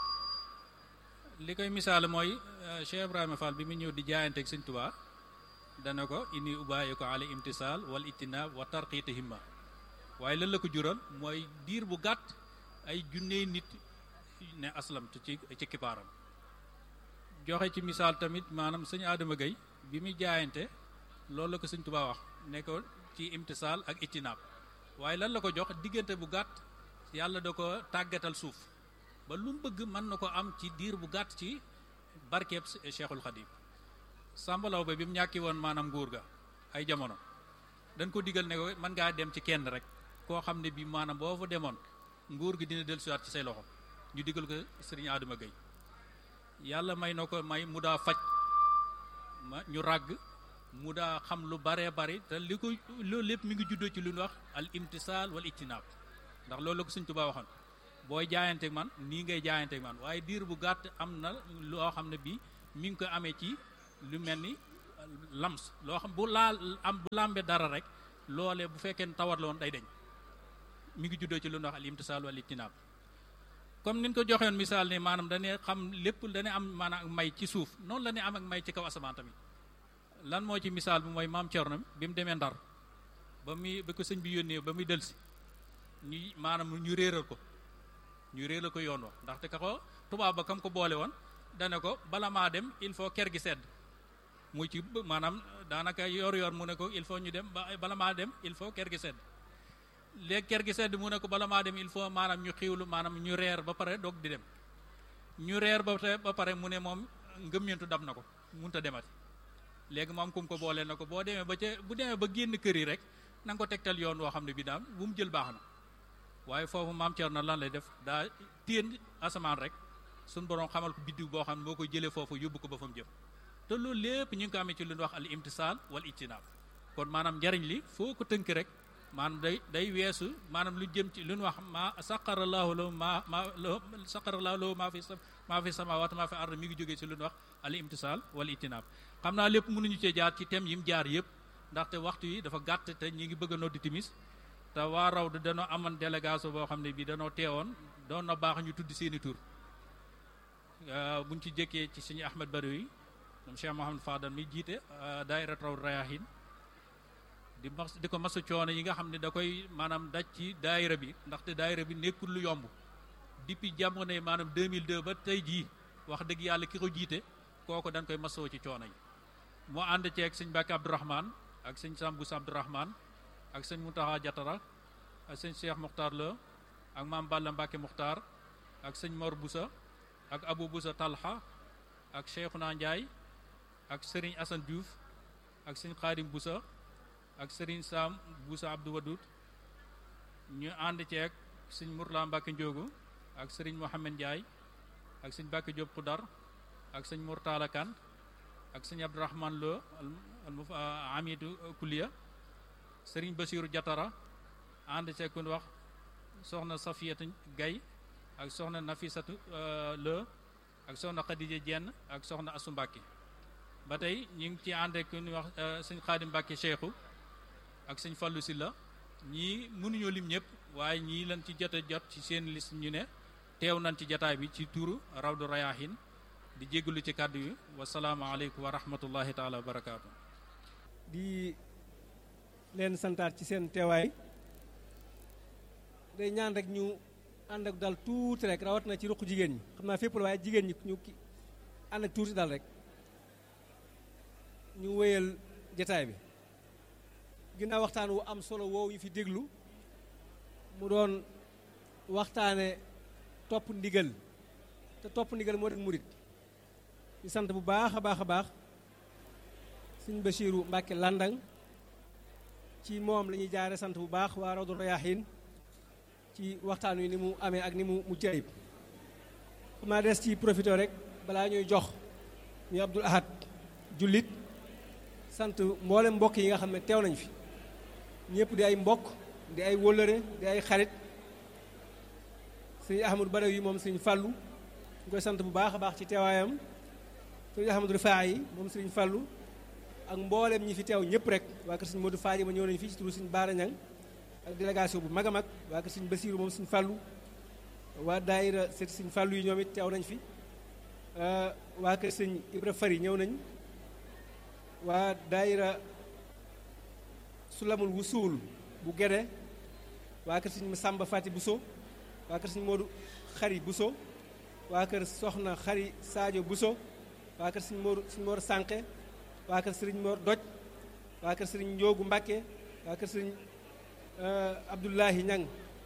li koy misaal mooy Cheikh Ibrahima Fall bi mu ñëw di jaayanteeg Sëñ Tuubaa dana ko inni ubaayi ko ala imtisaal wal itinaab wa tarqiita himma waaye lan la ko jural mooy diir bu gàtt ay junney nit ne aslamtu ci ci kipaaram joxe ci misaal tamit maanaam sëñ Adama Gueye bi muy jaayante loolu la ko sëñ Tuubaa wax ne ko ci imtisaal ak itinaab waaye lan la ko jox diggante bu gàtt yàlla da ko tàggatal suuf ba lu mu bëgg mën na ko am ci diir bu gàtt ci barkeeb Cheikhul Khadim sàmbalaw ba bi mu ñàkki woon maanaam nguur ga ay jamono dañ ko digal ne ko mën ngaa dem ci kenn rek koo xam ne bi maanaam boo fa demoon nguur gi dina dellusiwaat ci say loxo ñu digal ko sëriñ Adama Gueye yàlla may na ko may mu daa faj ma ñu ràgg mu daa xam lu baree bari te li ko loolu lépp mi ngi juddoo ci lu ñu wax al imtisaal wal ijtinaab ndax loolu la ko Sëñ Tuubaa waxoon booy jaayanteeg man nii ngay jaayanteeg man waaye diir bu gàtt am na loo xam ne bii mi ngi ko amee ci lu mel ni lams loo xam bu laal am bu làmbee dara rek loolee bu fekkee ne tawat la woon day deñ mi ngi juddoo ci lu ñuy wax al imtisaal wal ijtinaab comme niñ ko joxewoon misaal ni maanaam dañuy xam lépp dañuy am maanaam ak may ci suuf noonu la ñuy am ak may ci kaw asamaan tamit lan moo ci misaal bi mooy maam Cerno bi mu demee Ndar ba muy ba ko sëñ bi yónnee ba muy delsi ñu maanaam ñu réeral ko ñu réeral ko yoon wa ndaxte ka ko tubaab ba kam ko boole woon dane ko bala maa dem il faut ker gi sedd muy ci maanaam daanaka yor yor mu ne ko il faut ñu dem ba bala maa dem il faut ker gi sedd léegi ker gi sedd mu ne ko bala maa dem il faut maanaam ñu xiwlu maanaam ñu reer ba pare doog di dem ñu reer ba ba pare mu ne moom ngëmmentu dab na ko munta a demati léegi moom kum ko booleel na ko boo demee ba ca bu demee ba génn kër yi rek na nga ko tegtal yoon woo xam ne bi daam bu mu jël baax na waaye foofu maam Thierno lan lay def daa téen asamaan rek suñ borom xamal ko biddiw boo xam ne moo koy jëlee foofu yóbbu ko ba fa mu jëm te loolu lépp ñu ngi ko amee ci lu ñu wax al imtisaal wal ijtinaab kon maanaam njariñ li foo ko tënk rek maanaam day day weesu maanaam lu jëm ci lu ñu wax ma saqarallahu lahu ma ma saqarallahu lahu maa fi maa fi samaawaat maa fi ard mi ngi jógee ci lu ñu wax al imtisaal wal ijtinaab xam naa lépp mënuñu cee jaar ci thème yi mu jaar yëpp ndaxte waxtu yi dafa gàtt te ñi ngi bëgg a noddi timis te waa raw du danoo amoon délégation boo xam ne bii danoo teewoon doon na baax ñu tudd seeni tur buñ ci jëkkee ci suñu Ahmed Badawi moom Cheikh Mouhamed Fadal mi jiite daayira raw rayahin di mas di ko masu coono yi nga xam ne da koy maanaam daj ci daayira bi ndaxte daayira bi nekkul lu yomb depuis jamono yi maanaam 2002 ba tey jii wax dëgg yàlla ki ko jiite kooku dañ koy masoo ci coono yi moo ànd ceeg sëñ Mbàkke Abdourahman ak sëñ Sambous Abdourahman ak sëñ Mountakha Diatara ak sëñ Cheikh Mokhtar Lo ak maam Balla Mbacke Mokhtar ak sëñ Mor Boussa ak Abou Boussa Talha ak Cheikhouna Ndiaye ak Serigne Assane Diouf ak sëñ Khadim Boussa ak Serigne Sam Boussa Abdou Wadoud ñu ànd ceeg sëñ Mourla Mbacke Ndiogu ak Serigne Mohamed Ndiaye ak sëñ Mbacke Diop Khoudar ak sëñ Mourtala Kane ak sëñ Abdourahman Lo al Amidou Kouliya Sëriñ Basiiru Jatara ànd ceeg ku wax soxna Safiyatu Gay ak soxna Nafisatu Lo ak soxna Xadija Jenn ak soxna Asu Mbàkke ba tey ñu ngi ci ànd ak ku wax sëñ Xaadim Mbàkke Cheikhu ak sëñ Fallu Silla ñii mënuñoo lim ñëpp waaye ñii lan ci jot a jot ci seen liste ñu ne teew nañ ci jataay bi ci turu Rawdu Rayaahin di jéggalu ci kàddu yi wasalaamaaleykum wa rahmatullahi taala wa barakaatu di leen santaat ci seen teewaay day ñaan rek ñu ànd ak dal tuuti rek rawat na ci ruq jigéen ñi xam naa fépp la waaye jigéen ñi ñu ki ànd ak tuuti dal rek ñu wéyal jataay bi ginnaaw waxtaan wu am solo woowu ñu fi déglu mu doon waxtaane topp ndigal te topp ndigal moo rek murit di sant bu baax a baax a baax sëñ Basiiru Mbàkke Landang ci moom la ñuy jaare sant bu baax waa Rawdu Rayaahin ci waxtaan wi ni mu amee ak ni mu mu jayib xam naa des ci profité rek balaa ñuy jox ñu Abdul Ahad jullit sant mboolem mbokk yi nga xam ne teew nañ fi ñëpp di ay mbokk di ay wóllëre di ay xarit sëñ Ahmadou Badawi yi moom sëñ Fàllu ñu koy sant bu baax a baax ci teewaayam sëñ Ahmadou Rifaa yi moom sëñ Fàllu ak mboolem ñi fi teew ñëpp rek waa kër sëñ Modou Faaji ma ñëw nañu fii ci turu sëñ Baara Ñang ak délégation bu mag a mag waa kër sëñ Basiiru moom sëñ Fàllu waa daayira seet sëñ Fàllu yi ñoom it teew nañ fi waa kër sëñ Ibra Fari ñëw nañ waa daayira Sulamul Wusuul bu Gede waa kër sëñ Samba Fati Buso waa kër sëñ Modou Xari Buso waa kër Soxna Xari Sadio Buso waa kër sëñ Modou sëñ Mor Sànqe waa kër sëriñ Mor Doj waa kër sëriñ Njoogu Mbàkke waa kër sëriñ Abdullahi Ñang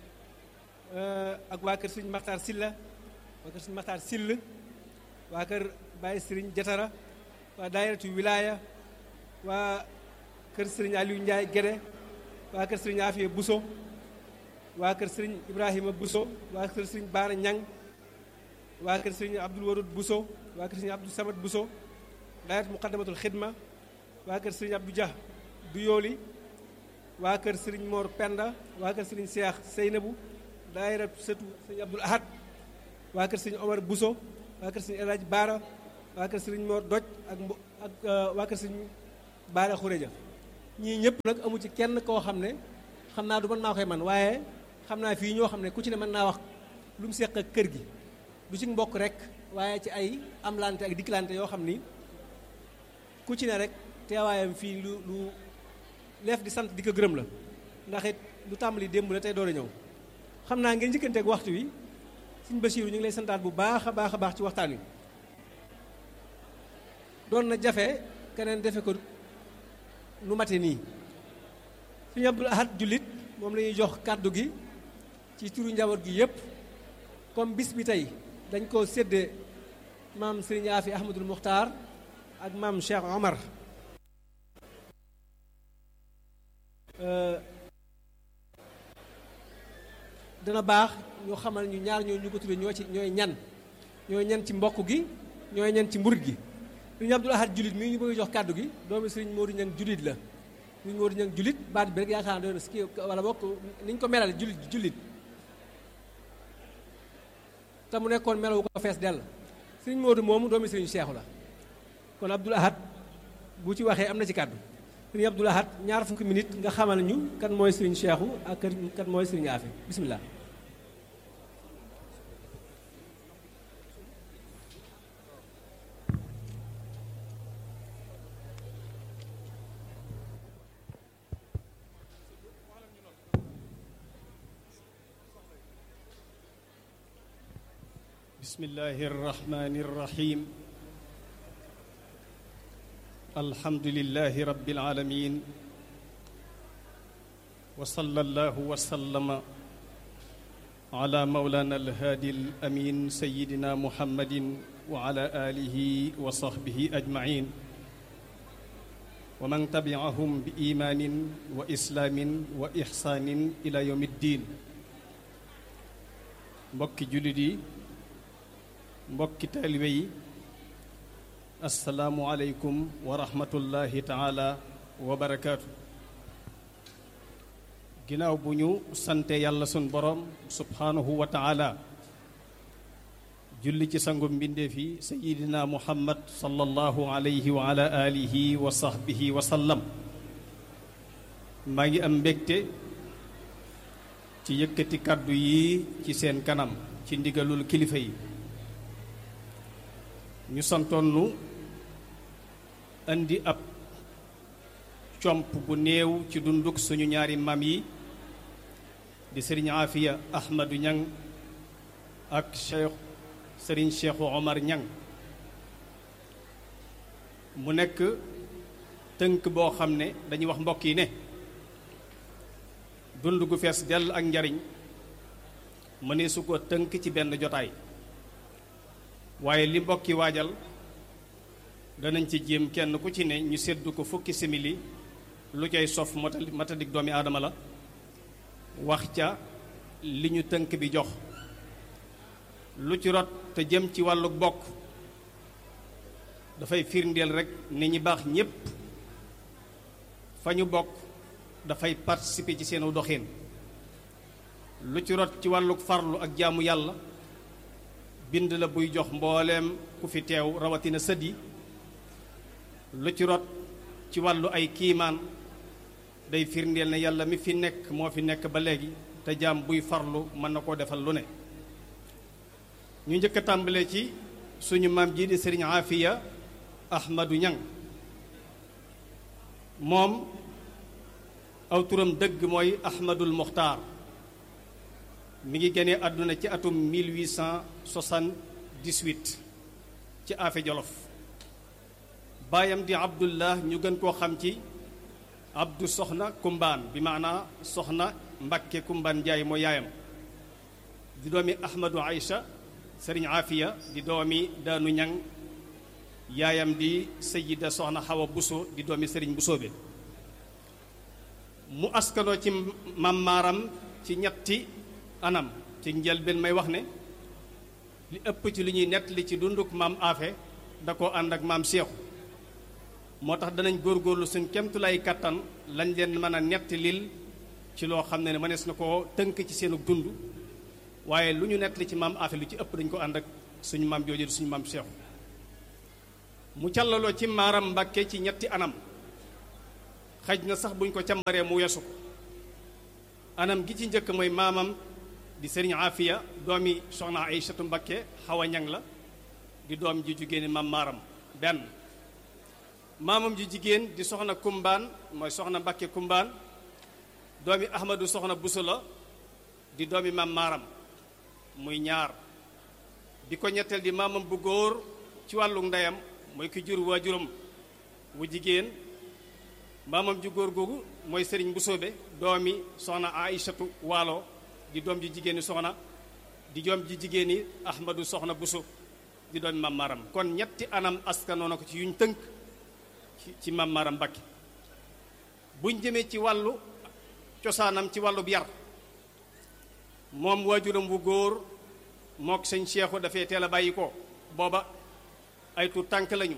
ak waa kër sëriñ Maxtaar Silla waa kër sëriñ Maxtaar Sill waa kër Baye sëriñ Jatara waa daayiratu wilaaya waa kër sëriñ Aliou Ndiaye Gede waa kër sëriñ Afiya Buso waa kër sëriñ Ibrahima Buso waa kër sëriñ Baara Ñang waa kër sëriñ Abdul Warud Buso waa kër sëriñ Abdou Samad Buso daayat muqaddamatul xidma waa kër sëriñ Abdou Dia du yooli waa kër sëriñ Mor Penda waa kër sëriñ Seex Seynabu daayira sëtu sëñ Abdul Ahad waa kër sëñ Omar Bousso waa kër sëñ El Hadj Baara waa kër sëñ Mor Doj ak mbo ak waa kër sëñ Baara Xureja ñii ñëpp nag amu ci kenn koo xam ne xam naa du mën maa koy man waaye xam naa fii ñoo xam ne ku ci ne mën naa wax lu mu seq ak kër gi du ci mbokk rek waaye ci ay amlante ak diklante yoo xam ni ku ci ne rek teewaayam fii lu lu leef di sant di ko gërëm la ndax it lu tàmbali démb la tey door a ñëw xam naa ngeen njëkkanteeg waxtu wi Sëñ Basiiru ñu ngi lay santaat bu baax a baax a baax ci waxtaan wi doon na jafe keneen defe ko nu mate nii Sëñ Abdul Ahad jullit moom la ñuy jox kàddu gi ci turu njaboot gi yépp comme bis bi tey dañ ko séddee maam Sëriñ Aafi Ahmadul Muxtaar ak maam Cheikh Omar dana baax ñu xamal ñu ñaar ñoo ñu ko tuddee ñoo ci ñooy ñan ñooy ñan ci mbokk gi ñooy ñan ci mburit gi Sëriñ Abdul Ahad jullit mii ñu bëgg jox kàddu gi doomi Sëriñ Moodu Ñang jullit la Sëriñ Moodu Ñang jullit baat bi rek yaakaar naa doon ski wala bokk ni ñu ko melal jullit jullit te mu nekkoon melawu ko fees dell Sëriñ Moodu moomu doomi Sëriñ Seexu la kon Abdul Ahad bu ci waxee am na ci kàddu Sëriñ Abdul Ahad ñaar fukki minute nga xamal ñu kan mooy Sëriñ Seexu ak kan mooy Sëriñ Aafi bismillah بسم الله الرحمن الرحيم الحمد لله رب العالمين وصلى الله وسلم على مولانا الهادي الامين سيدنا محمد وعلى اله وصحبه اجمعين ومن تبعهم بايمان واسلام واحسان الى يوم الدين mbokki jullit yi mbokki taalibe yi asalaamualeykum wa rahmatullahi taala wa barakaatu ginnaaw bu ñu sante yàlla sun borom subhaanahu wa taala julli ci sangu mbindeef yi sayidina muhammad sallallahu alayhi wa ala alihi wa sahbihi wa sallam maa ngi am mbégte ci yëkkati kàddu yi ci seen kanam ci ndigalul kilifa yi ñu santoon nu indi ab comp bu néew ci dunduk suñu ñaari maam yi di sëriñ Aafiya Ahmadu Ñang ak Cheikh sëriñ Cheikhu Omar Ñang mu nekk tënk boo xam ne dañuy wax mbokk yi ne dund gu fees dell ak njariñ mënee su ko tënk ci benn jotaay waaye li mbokki waajal danañ ci jéem kenn ku ci ne ñu séddu ko fukki simili lu cay sof matadik doomi aadama la wax ca li ñu tënk bi jox lu ci rot te jëm ci wàllu bokk dafay firndeel rekk ni ñi baax ñépp fa ñu bokk dafay participer ci seenu doxin lu ci rot ci wàllu farlu ak jaamu yàlla bind la buy jox mbooleem ku fi teew rawatina sët yi lu ci rot ci wàllu ay kiimaan day firndeel ne yàlla mi fi nekk moo fi nekk ba léegi te jaam buy farlu mën na koo defal lu ne ñu njëkk a tàmbalee ci suñu maam ji di sëriñ Aafiya Ahmadu Ñang moom aw turam dëgg mooy Ahmadul Muxtaar mi ngi génnee àdduna ci atum 1878 ci Afe Jolof baayam di Abdullah ñu gën koo xam ci Abdu Soxna Kumbaan bi maanaa Soxna Mbakke Kumbaan Njaay mooy yaayam di doomi Ahmadu Aïcha Sëriñ Afiya di doomi Daanu Ñang yaayam di Sayida Soxna Xawa Buso di doomi Sëriñ Busoobe mu askanoo ci mammaaram ci ñetti anam ci njëlbeen may wax ne li ëpp ci li ñuy nettali ci dunduk maam aafe da koo ànd ak maam seexu moo tax danañ góorgóorlu suñ kemtulay kattan lañ leen mën a nettalil ci loo xam ne ne mënees na koo tënk ci seenu dund waaye lu ñu nettali ci maam Afe lu ci ëpp dañ ko ànd ak suñu maam jooju suñu maam Cheikh mu callaloo ci maaram Mbàkke ci ñetti anam xaj na sax buñ ko càmbaree mu weesu ko anam gi ci njëkk mooy maamam di sëriñ Afiya doomi soxna Aysatu Mbakke xawa ñang la di doom ji jigéen maam maaram benn maamam ji jigéen di soxna kumbaan mooy soxna Mbakke kumbaan doomi Ahmadu soxna Buso la di doomi maam maaram muy ñaar bi ko ñetteel di maamam bu góor ci wàllu ndeyam mooy ki jur waajuram wu jigéen maamam ju góor googu mooy sëriñ Busoobe doomi soxna Aysatu waalo di doom ji jigéen ñi soxna di doom ji jigéen ñi Ahmadu soxna Buso di doomi maam maaram kon ñetti anam askanoo na ko ci yuñ tënk ci ci maam maaram Mbakke buñ jëmee ci wàllu cosaanam ci wàllu yar moom waajuram wu góor mook sëñ Seexu dafay teel a bàyyi ko booba ay tu tànk lañu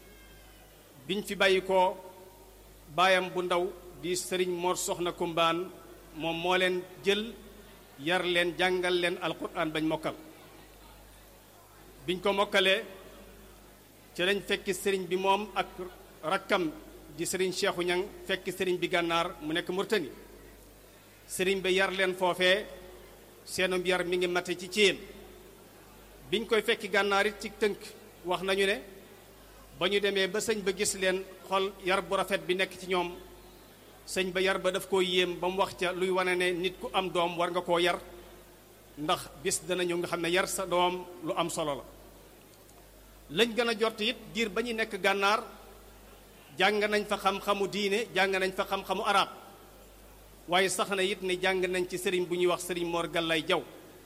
biñ fi bàyyi ko baayam bu ndaw di sëriñ Mor Soxna Kumbaan moom moo leen jël yar leen jàngal leen alquran bañ mokkal biñ ko mokkalee ci lañ fekki sëriñ bi moom ak rakkam di sëriñ Seexu Ñang fekki sëriñ bi gànnaar mu nekk Murtani sëriñ bi yar leen foofee seenum yar mi ngi mate ci céen biñ koy fekki gànnaar it ci tënk wax nañu ne ba ñu demee ba sëñ ba gis leen xol yar bu rafet bi nekk ci ñoom sëñ ba yar ba daf koo yéem ba mu wax ca luy wane ne nit ku am doom war nga koo yar ndax bis dana ñëw nga xam ne yar sa doom lu am solo la lañ gën a jot it diir ba ñu nekk gànnaar jàng nañ fa xam-xamu diine jàng nañ fa xam-xamu arab waaye sax na it ne jàng nañ ci sëriñ bu ñuy wax sëriñ Mor Gallay Jaw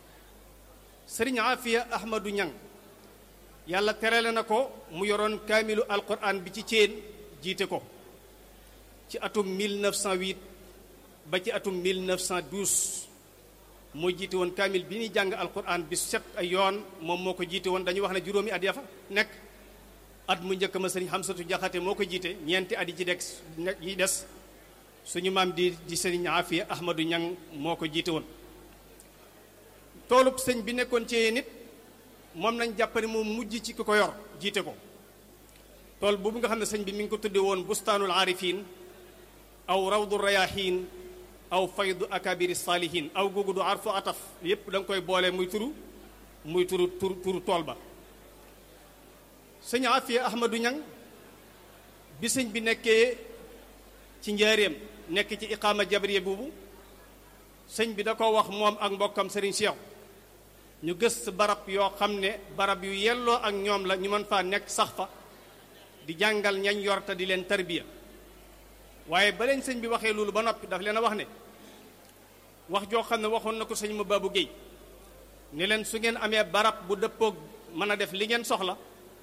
sëriñ Afiya Ahmadu Ñang yàlla terale na ko mu yoroon kaamilu alquran bi ci céen jiite ko ci atum 1908 ba ci atum 1912 moo jiite woon kaamil bi ñuy jàng alquran bi set ay yoon moom moo ko jiite woon dañuy wax ne juróomi at ya fa nekk at mu njëkk ma sëriñ Xamsatu Jaxate moo ko jiite ñeenti at yi ci des yi des suñu maam di di sëriñ Afiya Ahmadu Ñang moo ko jiite woon toolub sëñ bi nekkoon ci nit moom nañ jàpp ne moom mujj ci ki ko yor jiite ko tool boobu nga xam ne sëñ bi mi ngi ko tudde woon bustaanul aarifin aw rawdu rayahin aw faydu akabiri saalihin aw googu du arfu ataf yépp da nga koy boole muy turu muy turu turu turu tool ba sëñ Afiya Ahmadu Ñang bi sëñ bi nekkee ci njaareem nekk ci iqaama jabriya boobu sëñ bi da ko wax moom ak mbokkam sëriñ Cheikh ñu gës barab yoo xam ne barab yu yelloo ak ñoom la ñu mën faa nekk sax fa di jàngal ñañ yor te di leen tarbiya waaye ba leen sëñ bi waxee loolu ba noppi daf leen a wax ne wax joo xam ne waxoon na ko sëñ ma Babou Guèye ne leen su ngeen amee barab bu dëppoog mën a def li ngeen soxla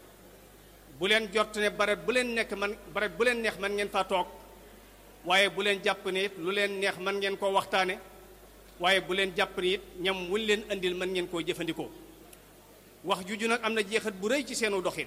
bu leen jot ne barab bu leen nekk man barab bu leen neex man ngeen faa toog waaye bu leen jàpp ne it lu leen neex man ngeen koo waxtaane waaye bu leen jàpp ni it ñam wuñ leen andil mën ngeen koo jëfandikoo wax juju nag am na jeexat bu rëy ci seenu doxin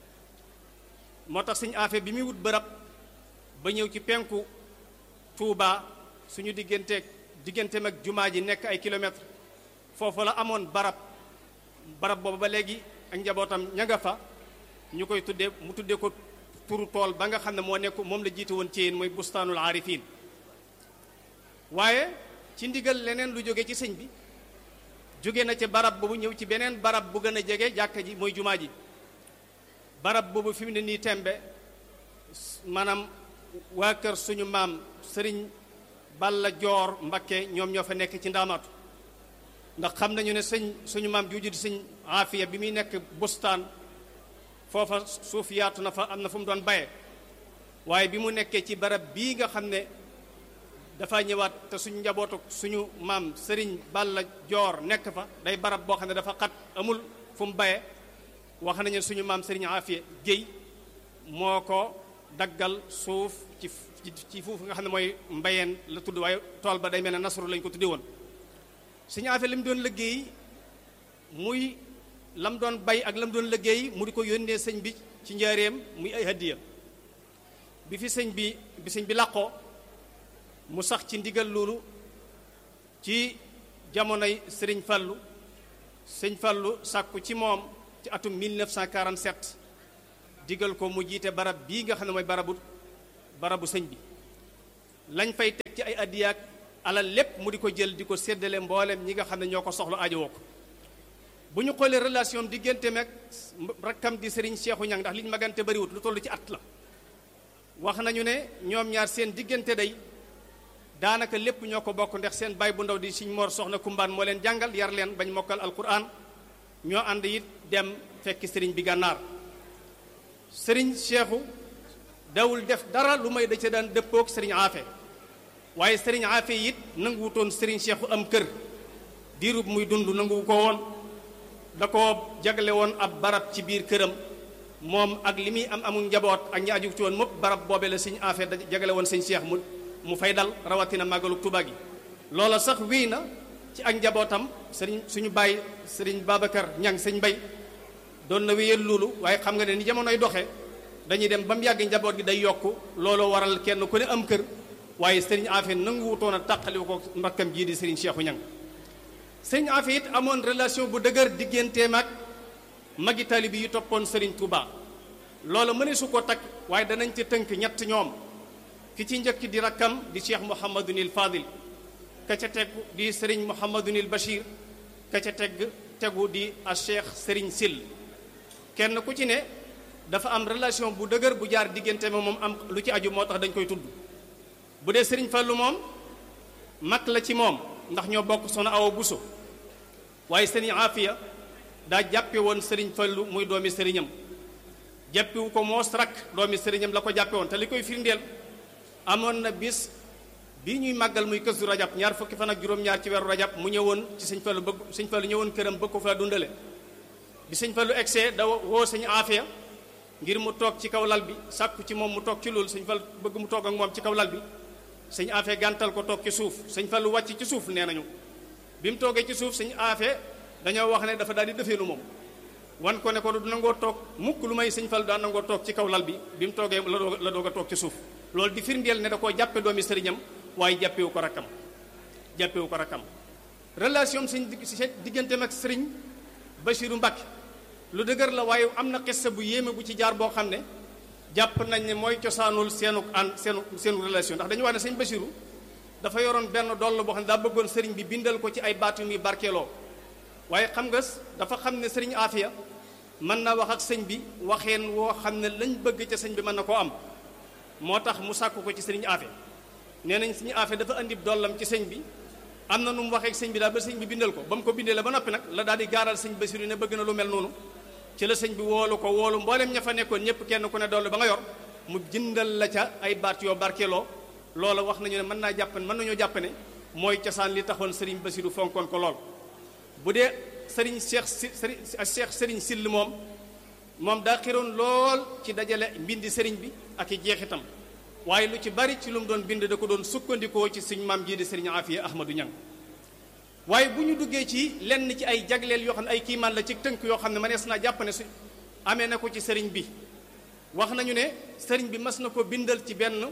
moo tax suñu affaire bi muy wut bërab ba ñëw ci penku Touba suñu digganteeg digganteem ak jumaa ji nekk ay kilomètres foofu la amoon barab barab boobu ba léegi ak njabootam ña nga fa ñu koy tuddee mu tuddee ko turu tool ba nga xam ne moo nekk moom la jiite woon ci yéen mooy bustaanul aarifin waaye ci ndigal leneen lu jóge ci sëñ bi jóge na ci barab boobu ñëw ci beneen barab bu gën a jege jàkka ji mooy jumaa ji barab boobu fi mu ne nii tembe maanaam waa kër suñu maam sëriñ Balla Joor Mbakke ñoom ñoo fa nekk ci ndaamaatu ndax xam nañu ne sëñ suñu maam juuju di sëñ Aafiya bi muy nekk bustaan foofa suuf yaatu na fa am na fu mu doon baye waaye bi mu nekkee ci barab bii nga xam ne dafa ñëwaat te suñu njabootu suñu maam sëriñ Balla Joor nekk fa day barab boo xam ne dafa xat amul fu mu baye wax nañu suñu maam sëriñ Aafiya Géy moo ko daggal suuf ci ci foofu nga xam ne mooy mbayeen la tudd waaye tool ba day mel ne nasru lañ ko tuddi woon suñu Aafiya li mu doon liggéey muy lam doon bay ak lam doon liggéey mu di ko yónnee sëñ bi ci njaareem muy ay hadiya bi fi sëñ bi bi sëñ bi làqoo mu sax ci ndigal loolu ci jamonoy sëriñ Fallu sëñ Fallu sàkku ci moom ci atum 1947 digal ko mu jiite barab bii nga xam ne mooy barabu barabu sëñ bi lañ fay teg ci ay addiyaak alal lépp mu di ko jël di ko séddale mboolem ñi nga xam ne ñoo ko soxla aajowoo ko bu ñu xoolee relation diggante meeg rakkam di Serigne Cheikhou Niang ndax liñ magante bariwut lu toll ci at la wax nañu ne ñoom ñaar seen diggante day daanaka lépp ñoo ko bokk ndax seen baay bu ndaw di Serigne Mor Soxna Kumbaan moo leen jàngal yar leen bañ mokkal alquran ñoo ànd it dem fekki Serigne bi gànnaar Serigne Cheikhou dawul def dara lu may da ca daan dëppook Serigne Afe waaye Serigne Afe it nanguwutoon Serigne Cheikhou am kër diirub muy dund nanguwu ko woon da ko jagle woon ab barab ci biir këram moom ak li muy am amul njaboot ak ñi aju ci woon mopp barab boobee la sëñ Afe da jagale woon sëñ Cheikh mu mu fay dal rawatina màggalu Tuubaa gi loola sax wéy na ci ak njabootam sëriñ suñu bàyyi sëriñ Babacar Ñang sëñ Mbay doon na wéyal loolu waaye xam nga ne ni jamonoy doxee dañuy dem ba mu yàgg njaboot gi day yokk looloo waral kenn ku ne am kër waaye sëriñ Afe nanguwutoon a tàqali ko mbakkam jii di sëriñ Cheikhu Ñang sëriñ Afe it amoon relation bu dëgër digganteem ak magi taalibe yi toppoon sëriñ Touba loolu mëne su ko takk waaye danañ ci tënk ñett ñoom ki ci njëkk di rakkam di cheikh Mouhamadunil Fadil ka ca tegu di sëriñ Mouhamadunil Bachir ka ca teg tegu di a cheikh sëriñ Sil kenn ku ci ne dafa am relation bu dëgër bu jaar diggante ma moom am lu ci aju moo tax dañ koy tudd bu dee sëriñ Fallu moom mag la ci moom ndax ñoo bokk soxna Awa Buso waaye sëriñ Afiya daa jàppe woon sëriñ Fallu muy doomi sëriñam jàppewu ko moos rakk doomi sëriñam la ko jàppe woon te li koy firndeel amoon na bis bi ñuy màggal muy kësu rajab ñaar fukki fan ak juróom-ñaar ci weeru rajab mu ñëwoon ci sëñ Fallu bëgg sëñ Fallu ñëwoon këram bëgg ko fa dundale bi sëñ Fallu egsee da woo sëñ Afiya ngir mu toog ci kaw lal bi sàkku ci moom mu toog ci loolu sëñ Fallu bëgg mu toog ak moom ci kaw lal bi sëñ Afiya gàntal ko toog ci suuf sëñ Fallu wàcc ci suuf nee nañu bi mu toogee ci suuf sëñ Afiya dañoo wax ne dafa daal di defeelu moom wan ko ne ko du nangoo toog mukk lu may sëñ Fallu daan nangoo toog ci kaw lal bi bi mu toogee la doog la doog a toog ci suuf loolu di firndeel ne da koo jàppe doomi sëriñam waaye jàppewu ko rakkam jàppewu ko rakkam relation sëñ digganteem ak sëriñ Bachiru Mbàkke lu dëgër la waaye am na xissa bu yéeme bu ci jaar boo xam ne jàpp nañ ne mooy cosaanul seenu an seenu seenu relation ndax dañu wax ne sëñ Bachiru dafa yoroon benn doll boo xam ne daa bëggoon sëriñ bi bindal ko ci ay baat yu muy barkeeloo waaye xam nga dafa xam ne sëriñ Afiya mën na wax ak sëñ bi waxeen woo xam ne lañ bëgg ca sëñ bi mën na koo am moo tax mu sàkku ko ci sëriñ Afe nee nañ sëriñ Afe dafa andi dollam ci sëñ bi am na nu mu waxee ak sëñ bi daal ba sëñ bi bindal ko ba mu ko bindee la ba noppi nag la daal di gaaral sëñ Basiru ne bëgg na lu mel noonu ci la sëñ bi woolu ko woolu mboolem ña fa nekkoon ñëpp kenn ku ne doll ba nga yor mu jëndal la ca ay baat yoo barkeeloo loola wax nañu ne mën naa jàpp mën nañoo jàpp ne mooy cosaan li taxoon sëriñ Basiru fonkoon ko lool bu dee sëriñ Cheikh si sëriñ Cheikh sëriñ Sill moom moom daa xiroon lool ci dajale mbindi sëriñ bi ak i jeexitam waaye lu ci bari ci lu mu doon bind da ko doon sukkandikoo ci suñ maam jii di sëriñ Afiya Ahmadou Ñang waaye bu ñu duggee ci lenn ci ay jagleel yoo xam ne ay kiimaan la ci tënk yoo xam ne mënees naa jàpp ne su amee na ko ci sëriñ bi wax nañu ne sëriñ bi mas na ko bindal ci benn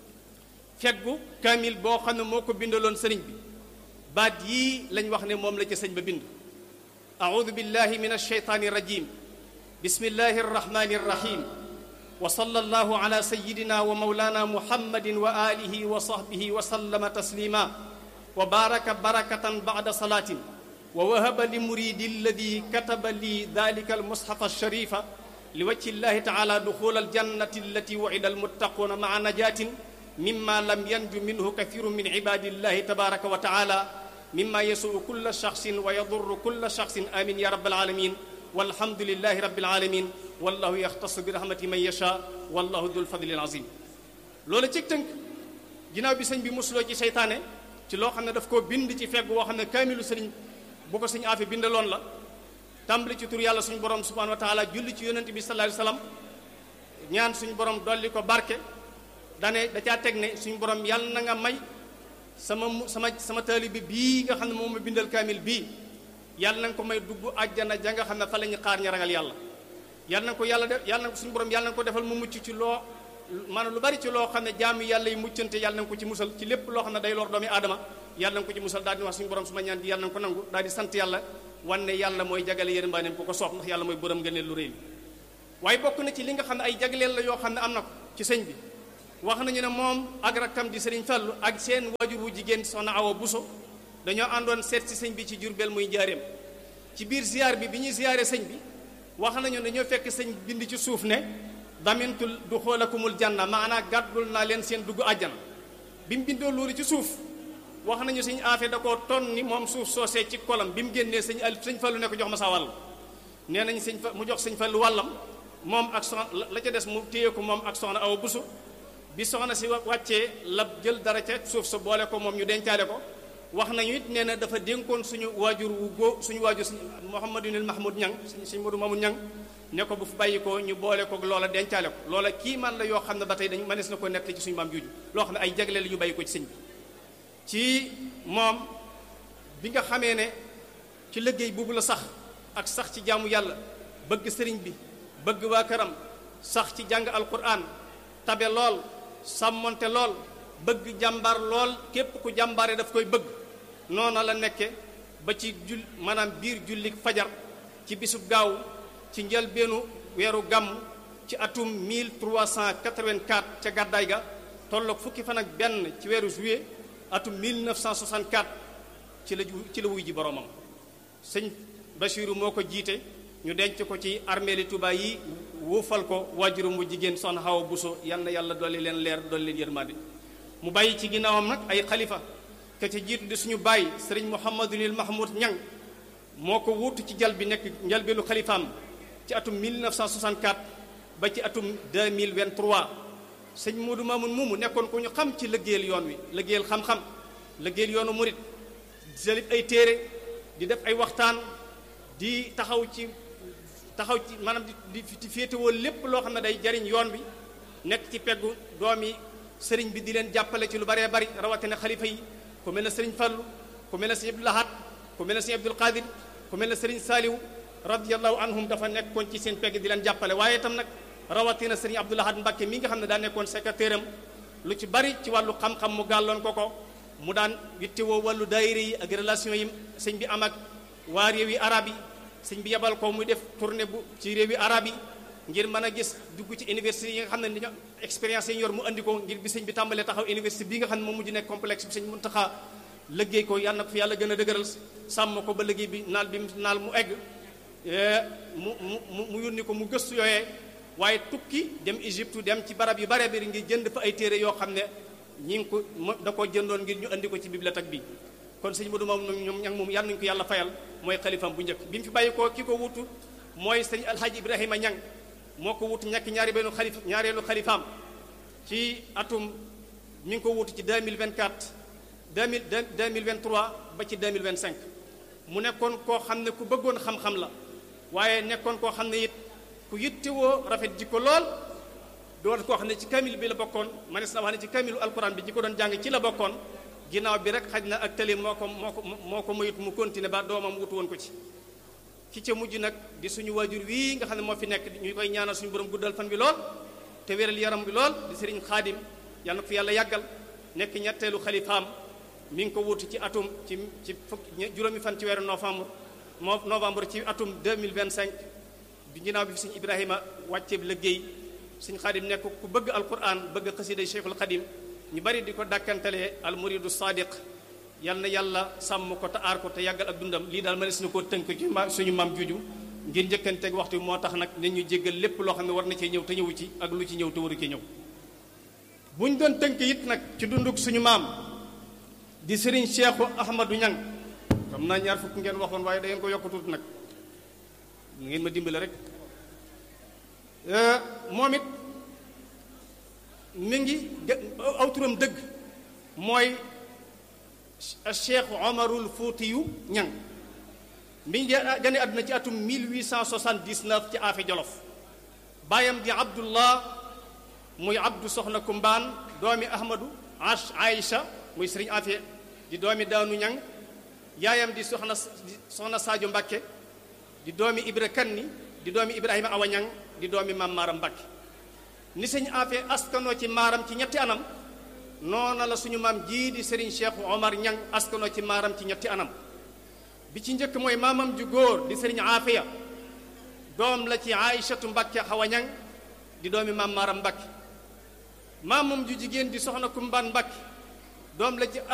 feggu kaamil boo xam ne moo ko bindaloon sëriñ bi baat yii lañ wax ne moom la ci sëñ ba bind أعوذ بالله من الشيطان الرجيم بسم الله الرحمن الرحيم وصلى الله على سيدنا ومولانا محمد وآله وصحبه وسلم تسليما وبارك بركة بعد صلاة ووهب لمريد الذي كتب لي ذلك المصحف الشريف لوجه الله تعالى دخول الجنة التي وعد المتقون مع نجاة مما لم ينج منه كثير من عباد الله تبارك وتعالى مما يسوء كل شخص ويضر كل شخص آمين يا رب العالمين والحمد لله رب العالمين والله يختص برحمته من يشاء والله ذو الفضل العظيم loolu ci tënk ginnaaw bi sëñ bi musuloo ci seytaane ci loo xam ne daf koo bind ci fegg woo xam ne kaamilu sëriñ bu ko sëñ Afi bindaloon la tàmbali ci tur yàlla suñu borom subhanahu wa taala julli ci yonent bi sallallahu alayhi wasallam ñaan suñu borom dolli ko barke dane da caa teg ne suñu borom yàlla na nga may sama sama sama taalibe bii nga xam ne moom ma bindal kaamil bii yàlla na nga ko may dugg àjjana ja nga xam ne fa la ñu xaar ña ragal yàlla yàlla na ko yàlla def yàlla na ko suñu borom yàlla na ko defal mu mucc ci loo maanaam lu bari ci loo xam ne jaamu yàlla yi muccante yàlla na ko ci musal ci lépp loo xam ne day lor doomi aadama yàlla na ko ci musal daal di wax suñu borom su ma ñaan di yàlla na ko nangu daal di sant yàlla wan ne yàlla mooy jagale yërmaaneem ku ko soob ndax yàlla mooy borom ngëneel lu rëy waaye bokk na ci li nga xam ne ay jagleel la yoo xam ne am na ko ci sëñ bi wax nañu ne moom ak rakkam di sëriñ Fallu ak seen waajur wu jigéen soxna Awa Buso dañoo àndoon seet si sëñ bi ci Jurbel muy njaareem ci biir ziar bi bi ñuy ziare sëñ bi wax nañu dañoo fekk sëñ bind ci suuf ne damintul du xoolakumul janna maanaa gàddul naa leen seen dugg àjjana bi mu bindoo loolu ci suuf wax nañu sëñ aafe da koo ton ni moom suuf soosee ci kolam bi mu génnee sëñ al sëñ Fallu ne ko jox ma sa wàll nee nañ sëñ fa mu jox sëñ Fallu wàllam moom ak soxna la ca des mu téye ko moom ak soxna Awa Buso bi soxna si wàccee la jël dara ca suuf sa boole ko moom ñu dencaale ko wax nañu it nee na dafa dénkoon suñu waajur wu góo suñu waajur suñu Mouhamadunil Mahmoud Ñang suñu Modou Mamoud Ñang ne ko bu fi bàyyi ko ñu boole ko loola dencaale ko loola kii man la yoo xam ne ba tey dañu mënees na ko nett ci suñu maam juuju loo xam ne ay jagle la ñu bàyyi ko ci sëñ bi ci moom bi nga xamee ne ci liggéey boobu la sax ak sax ci jaamu yàlla bëgg sëriñ bi bëgg waa këram sax ci jàng alquran tabe lool sàmmonte lool bëgg jàmbaar lool képp ku jàmbaare daf koy bëgg noona la nekke ba ci jul maanaam biir jullik fajar ci bisub gaaw ci njëlbeenu weeru gàmm ci atum 1384 ca gàddaay ga tolloog fukki fan ak benn ci weeru juillet atum 1964 ci la ci la wuy ji boromam sëñ Bachiru moo ko jiite ñu denc ko ci armeeli Tuubaa yi wuufal ko waajuram bu jigéen soxna Awa Buso yal na yàlla dolli leen leer dolli leen yërmande mu bàyyi ci ginnaawam nag ay xalifa ke ca jiitu di suñu bàyyi sëriñ Mouhamadunil Mahmoud Ñang moo ko wuutu ci jal bi nekk njalbeelu xalifaam ci atum 1964 ba ci atum 2023 sëñ Modou Mamoun moomu nekkoon ko ñu xam ci liggéeyal yoon wi liggéeyal xam-xam liggéeyal yoonu murit di salib ay téere di def ay waxtaan di taxaw ci taxaw ci maanaam di di féetewoo lépp loo xam ne day jariñ yoon bi nekk ci peggu doomi sëriñ bi di leen jàppale ci lu baree bari rawatina xalifa yi ku mel ne sëriñ Fallu ku mel ne sëriñ Abdul Lahad ku mel ne sëriñ Abdul Qadir ku mel ne sëriñ Saaliw radiyallahu anhum dafa nekkoon ci seen pegg di leen jàppale waaye itam nag rawatina sëriñ Abdul Lahad Mbàkke mi nga xam ne daa nekkoon secrétaire am lu ci bari ci wàllu xam-xam mu gàlloon ko ko mu daan yittewoo wàllu daayira yi ak relation yi sëñ bi am ak waa réewi arab yi sëñ bi yebal ko muy def tournée bu ci réewi arab yi ngir mën a gis dugg ci université yi nga xam ne dañoo expérience yi ñu yor mu andi ko ngir bi sëñ bi tàmbalee taxaw université bi nga xam ne moom mujj nekk complexe bi sëñ Muntaxa liggéey ko yàlla na ko fi yàlla gën a dëgëral sàmm ko ba liggéey bi naal bi naal mu egg mu mu mu yónni ko mu gëstu yooyee waaye tukki dem Égypte dem ci barab yu bare bari ngir jënd fa ay téere yoo xam ne ñi ngi ko da koo jëndoon ngir ñu andi ko ci bibliothèque bi kon sëñ Modou moom ñoom ñang moom yàlla nañu ko yàlla fayal mooy xalifam bu njëkk bi mu fi bàyyi ko ki ko wutu mooy sëñ alhaji ibrahima ñang moo ko wutu ñàkk ñaari benn xalif ñaareelu xalifaam ci atum mi ngi ko wutu ci 2024 2000 2023 ba ci 2025 mu nekkoon koo xam ne ku bëggoon xam-xam la waaye nekkoon koo xam ne it ku yittewoo rafet jikko lool doon koo xam ne ci kamil bi la bokkoon manes na wax ne ci kamilu alquran bi ñi ko doon jàng ci la bokkoon ginnaaw bi rek xaj na ak tali moo ko moo ko moo ko mayut mu continuer ba doomam wutu woon ko ci ki ca mujj nag di suñu waajur wii nga xam ne moo fi nekk ñu koy ñaanal suñu borom guddal fan bi lool te wéral yaram bi lool di sëriñ xaadim yàlla na ko fi yàlla yàggal nekk ñetteelu xalifaam mi ngi ko wutu ci atum ci ci fukki juróomi fan ci weeru novembre moo novembre ci atum 2025 bi ginnaaw bi fi suñu ibrahima wàcceeb liggéey suñu xaadim nekk ku bëgg alquran bëgg xasida cheikhul xadim ñu bari di ko dàkkantalee al muridu sadiq yal na yàlla sàmm ko te aar ko te yàggal ak dundam lii daal ma nes na koo tënk ci ma suñu maam juju ngir njëkkanteeg waxtu moo tax nag ne ñu jéggal lépp loo xam ne war na cee ñëw te ñëwu ci ak lu ci ñëw te waru ci ñëw bu ñu doon tënk it nag ci dunduk suñu maam di sëriñ Cheikhu Ahmadou Ñang xam naa ñaar fukk ngeen waxoon waaye da ngeen ko yokk tuuti nag ngeen ma dimbale rek moom it mi ngi aw turam dëgg mooy Cheikh Omarul Fuutiyu Ñang mi ngi gane àdduna ci atum 1879 ci Afe Jolof baayam di Abdullah muy Abdu Soxna Kumbaan doomi Ahmadu Ash Aïcha muy Sëriñ Afe di doomi Daanu Ñang yaayam di soxna soxna Sadio Mbàkke di doomi Ibra Kanni di doomi Ibrahima Awa Ñang di doomi Maam Maaram Mbàkke ni sëñ Afe askanoo ci maaram ci ñetti anam noona la suñu maam jii di Serigne Cheikh Omar Ñang askanoo ci maaram ci ñetti anam bi ci njëkk mooy maamam ju góor di sëriñ aafiya doom la ci aïchatu mbakke xawañang di doomi maam maaram mbakke maamam ju jigéen di soxna kumbaan mbakke doom la ci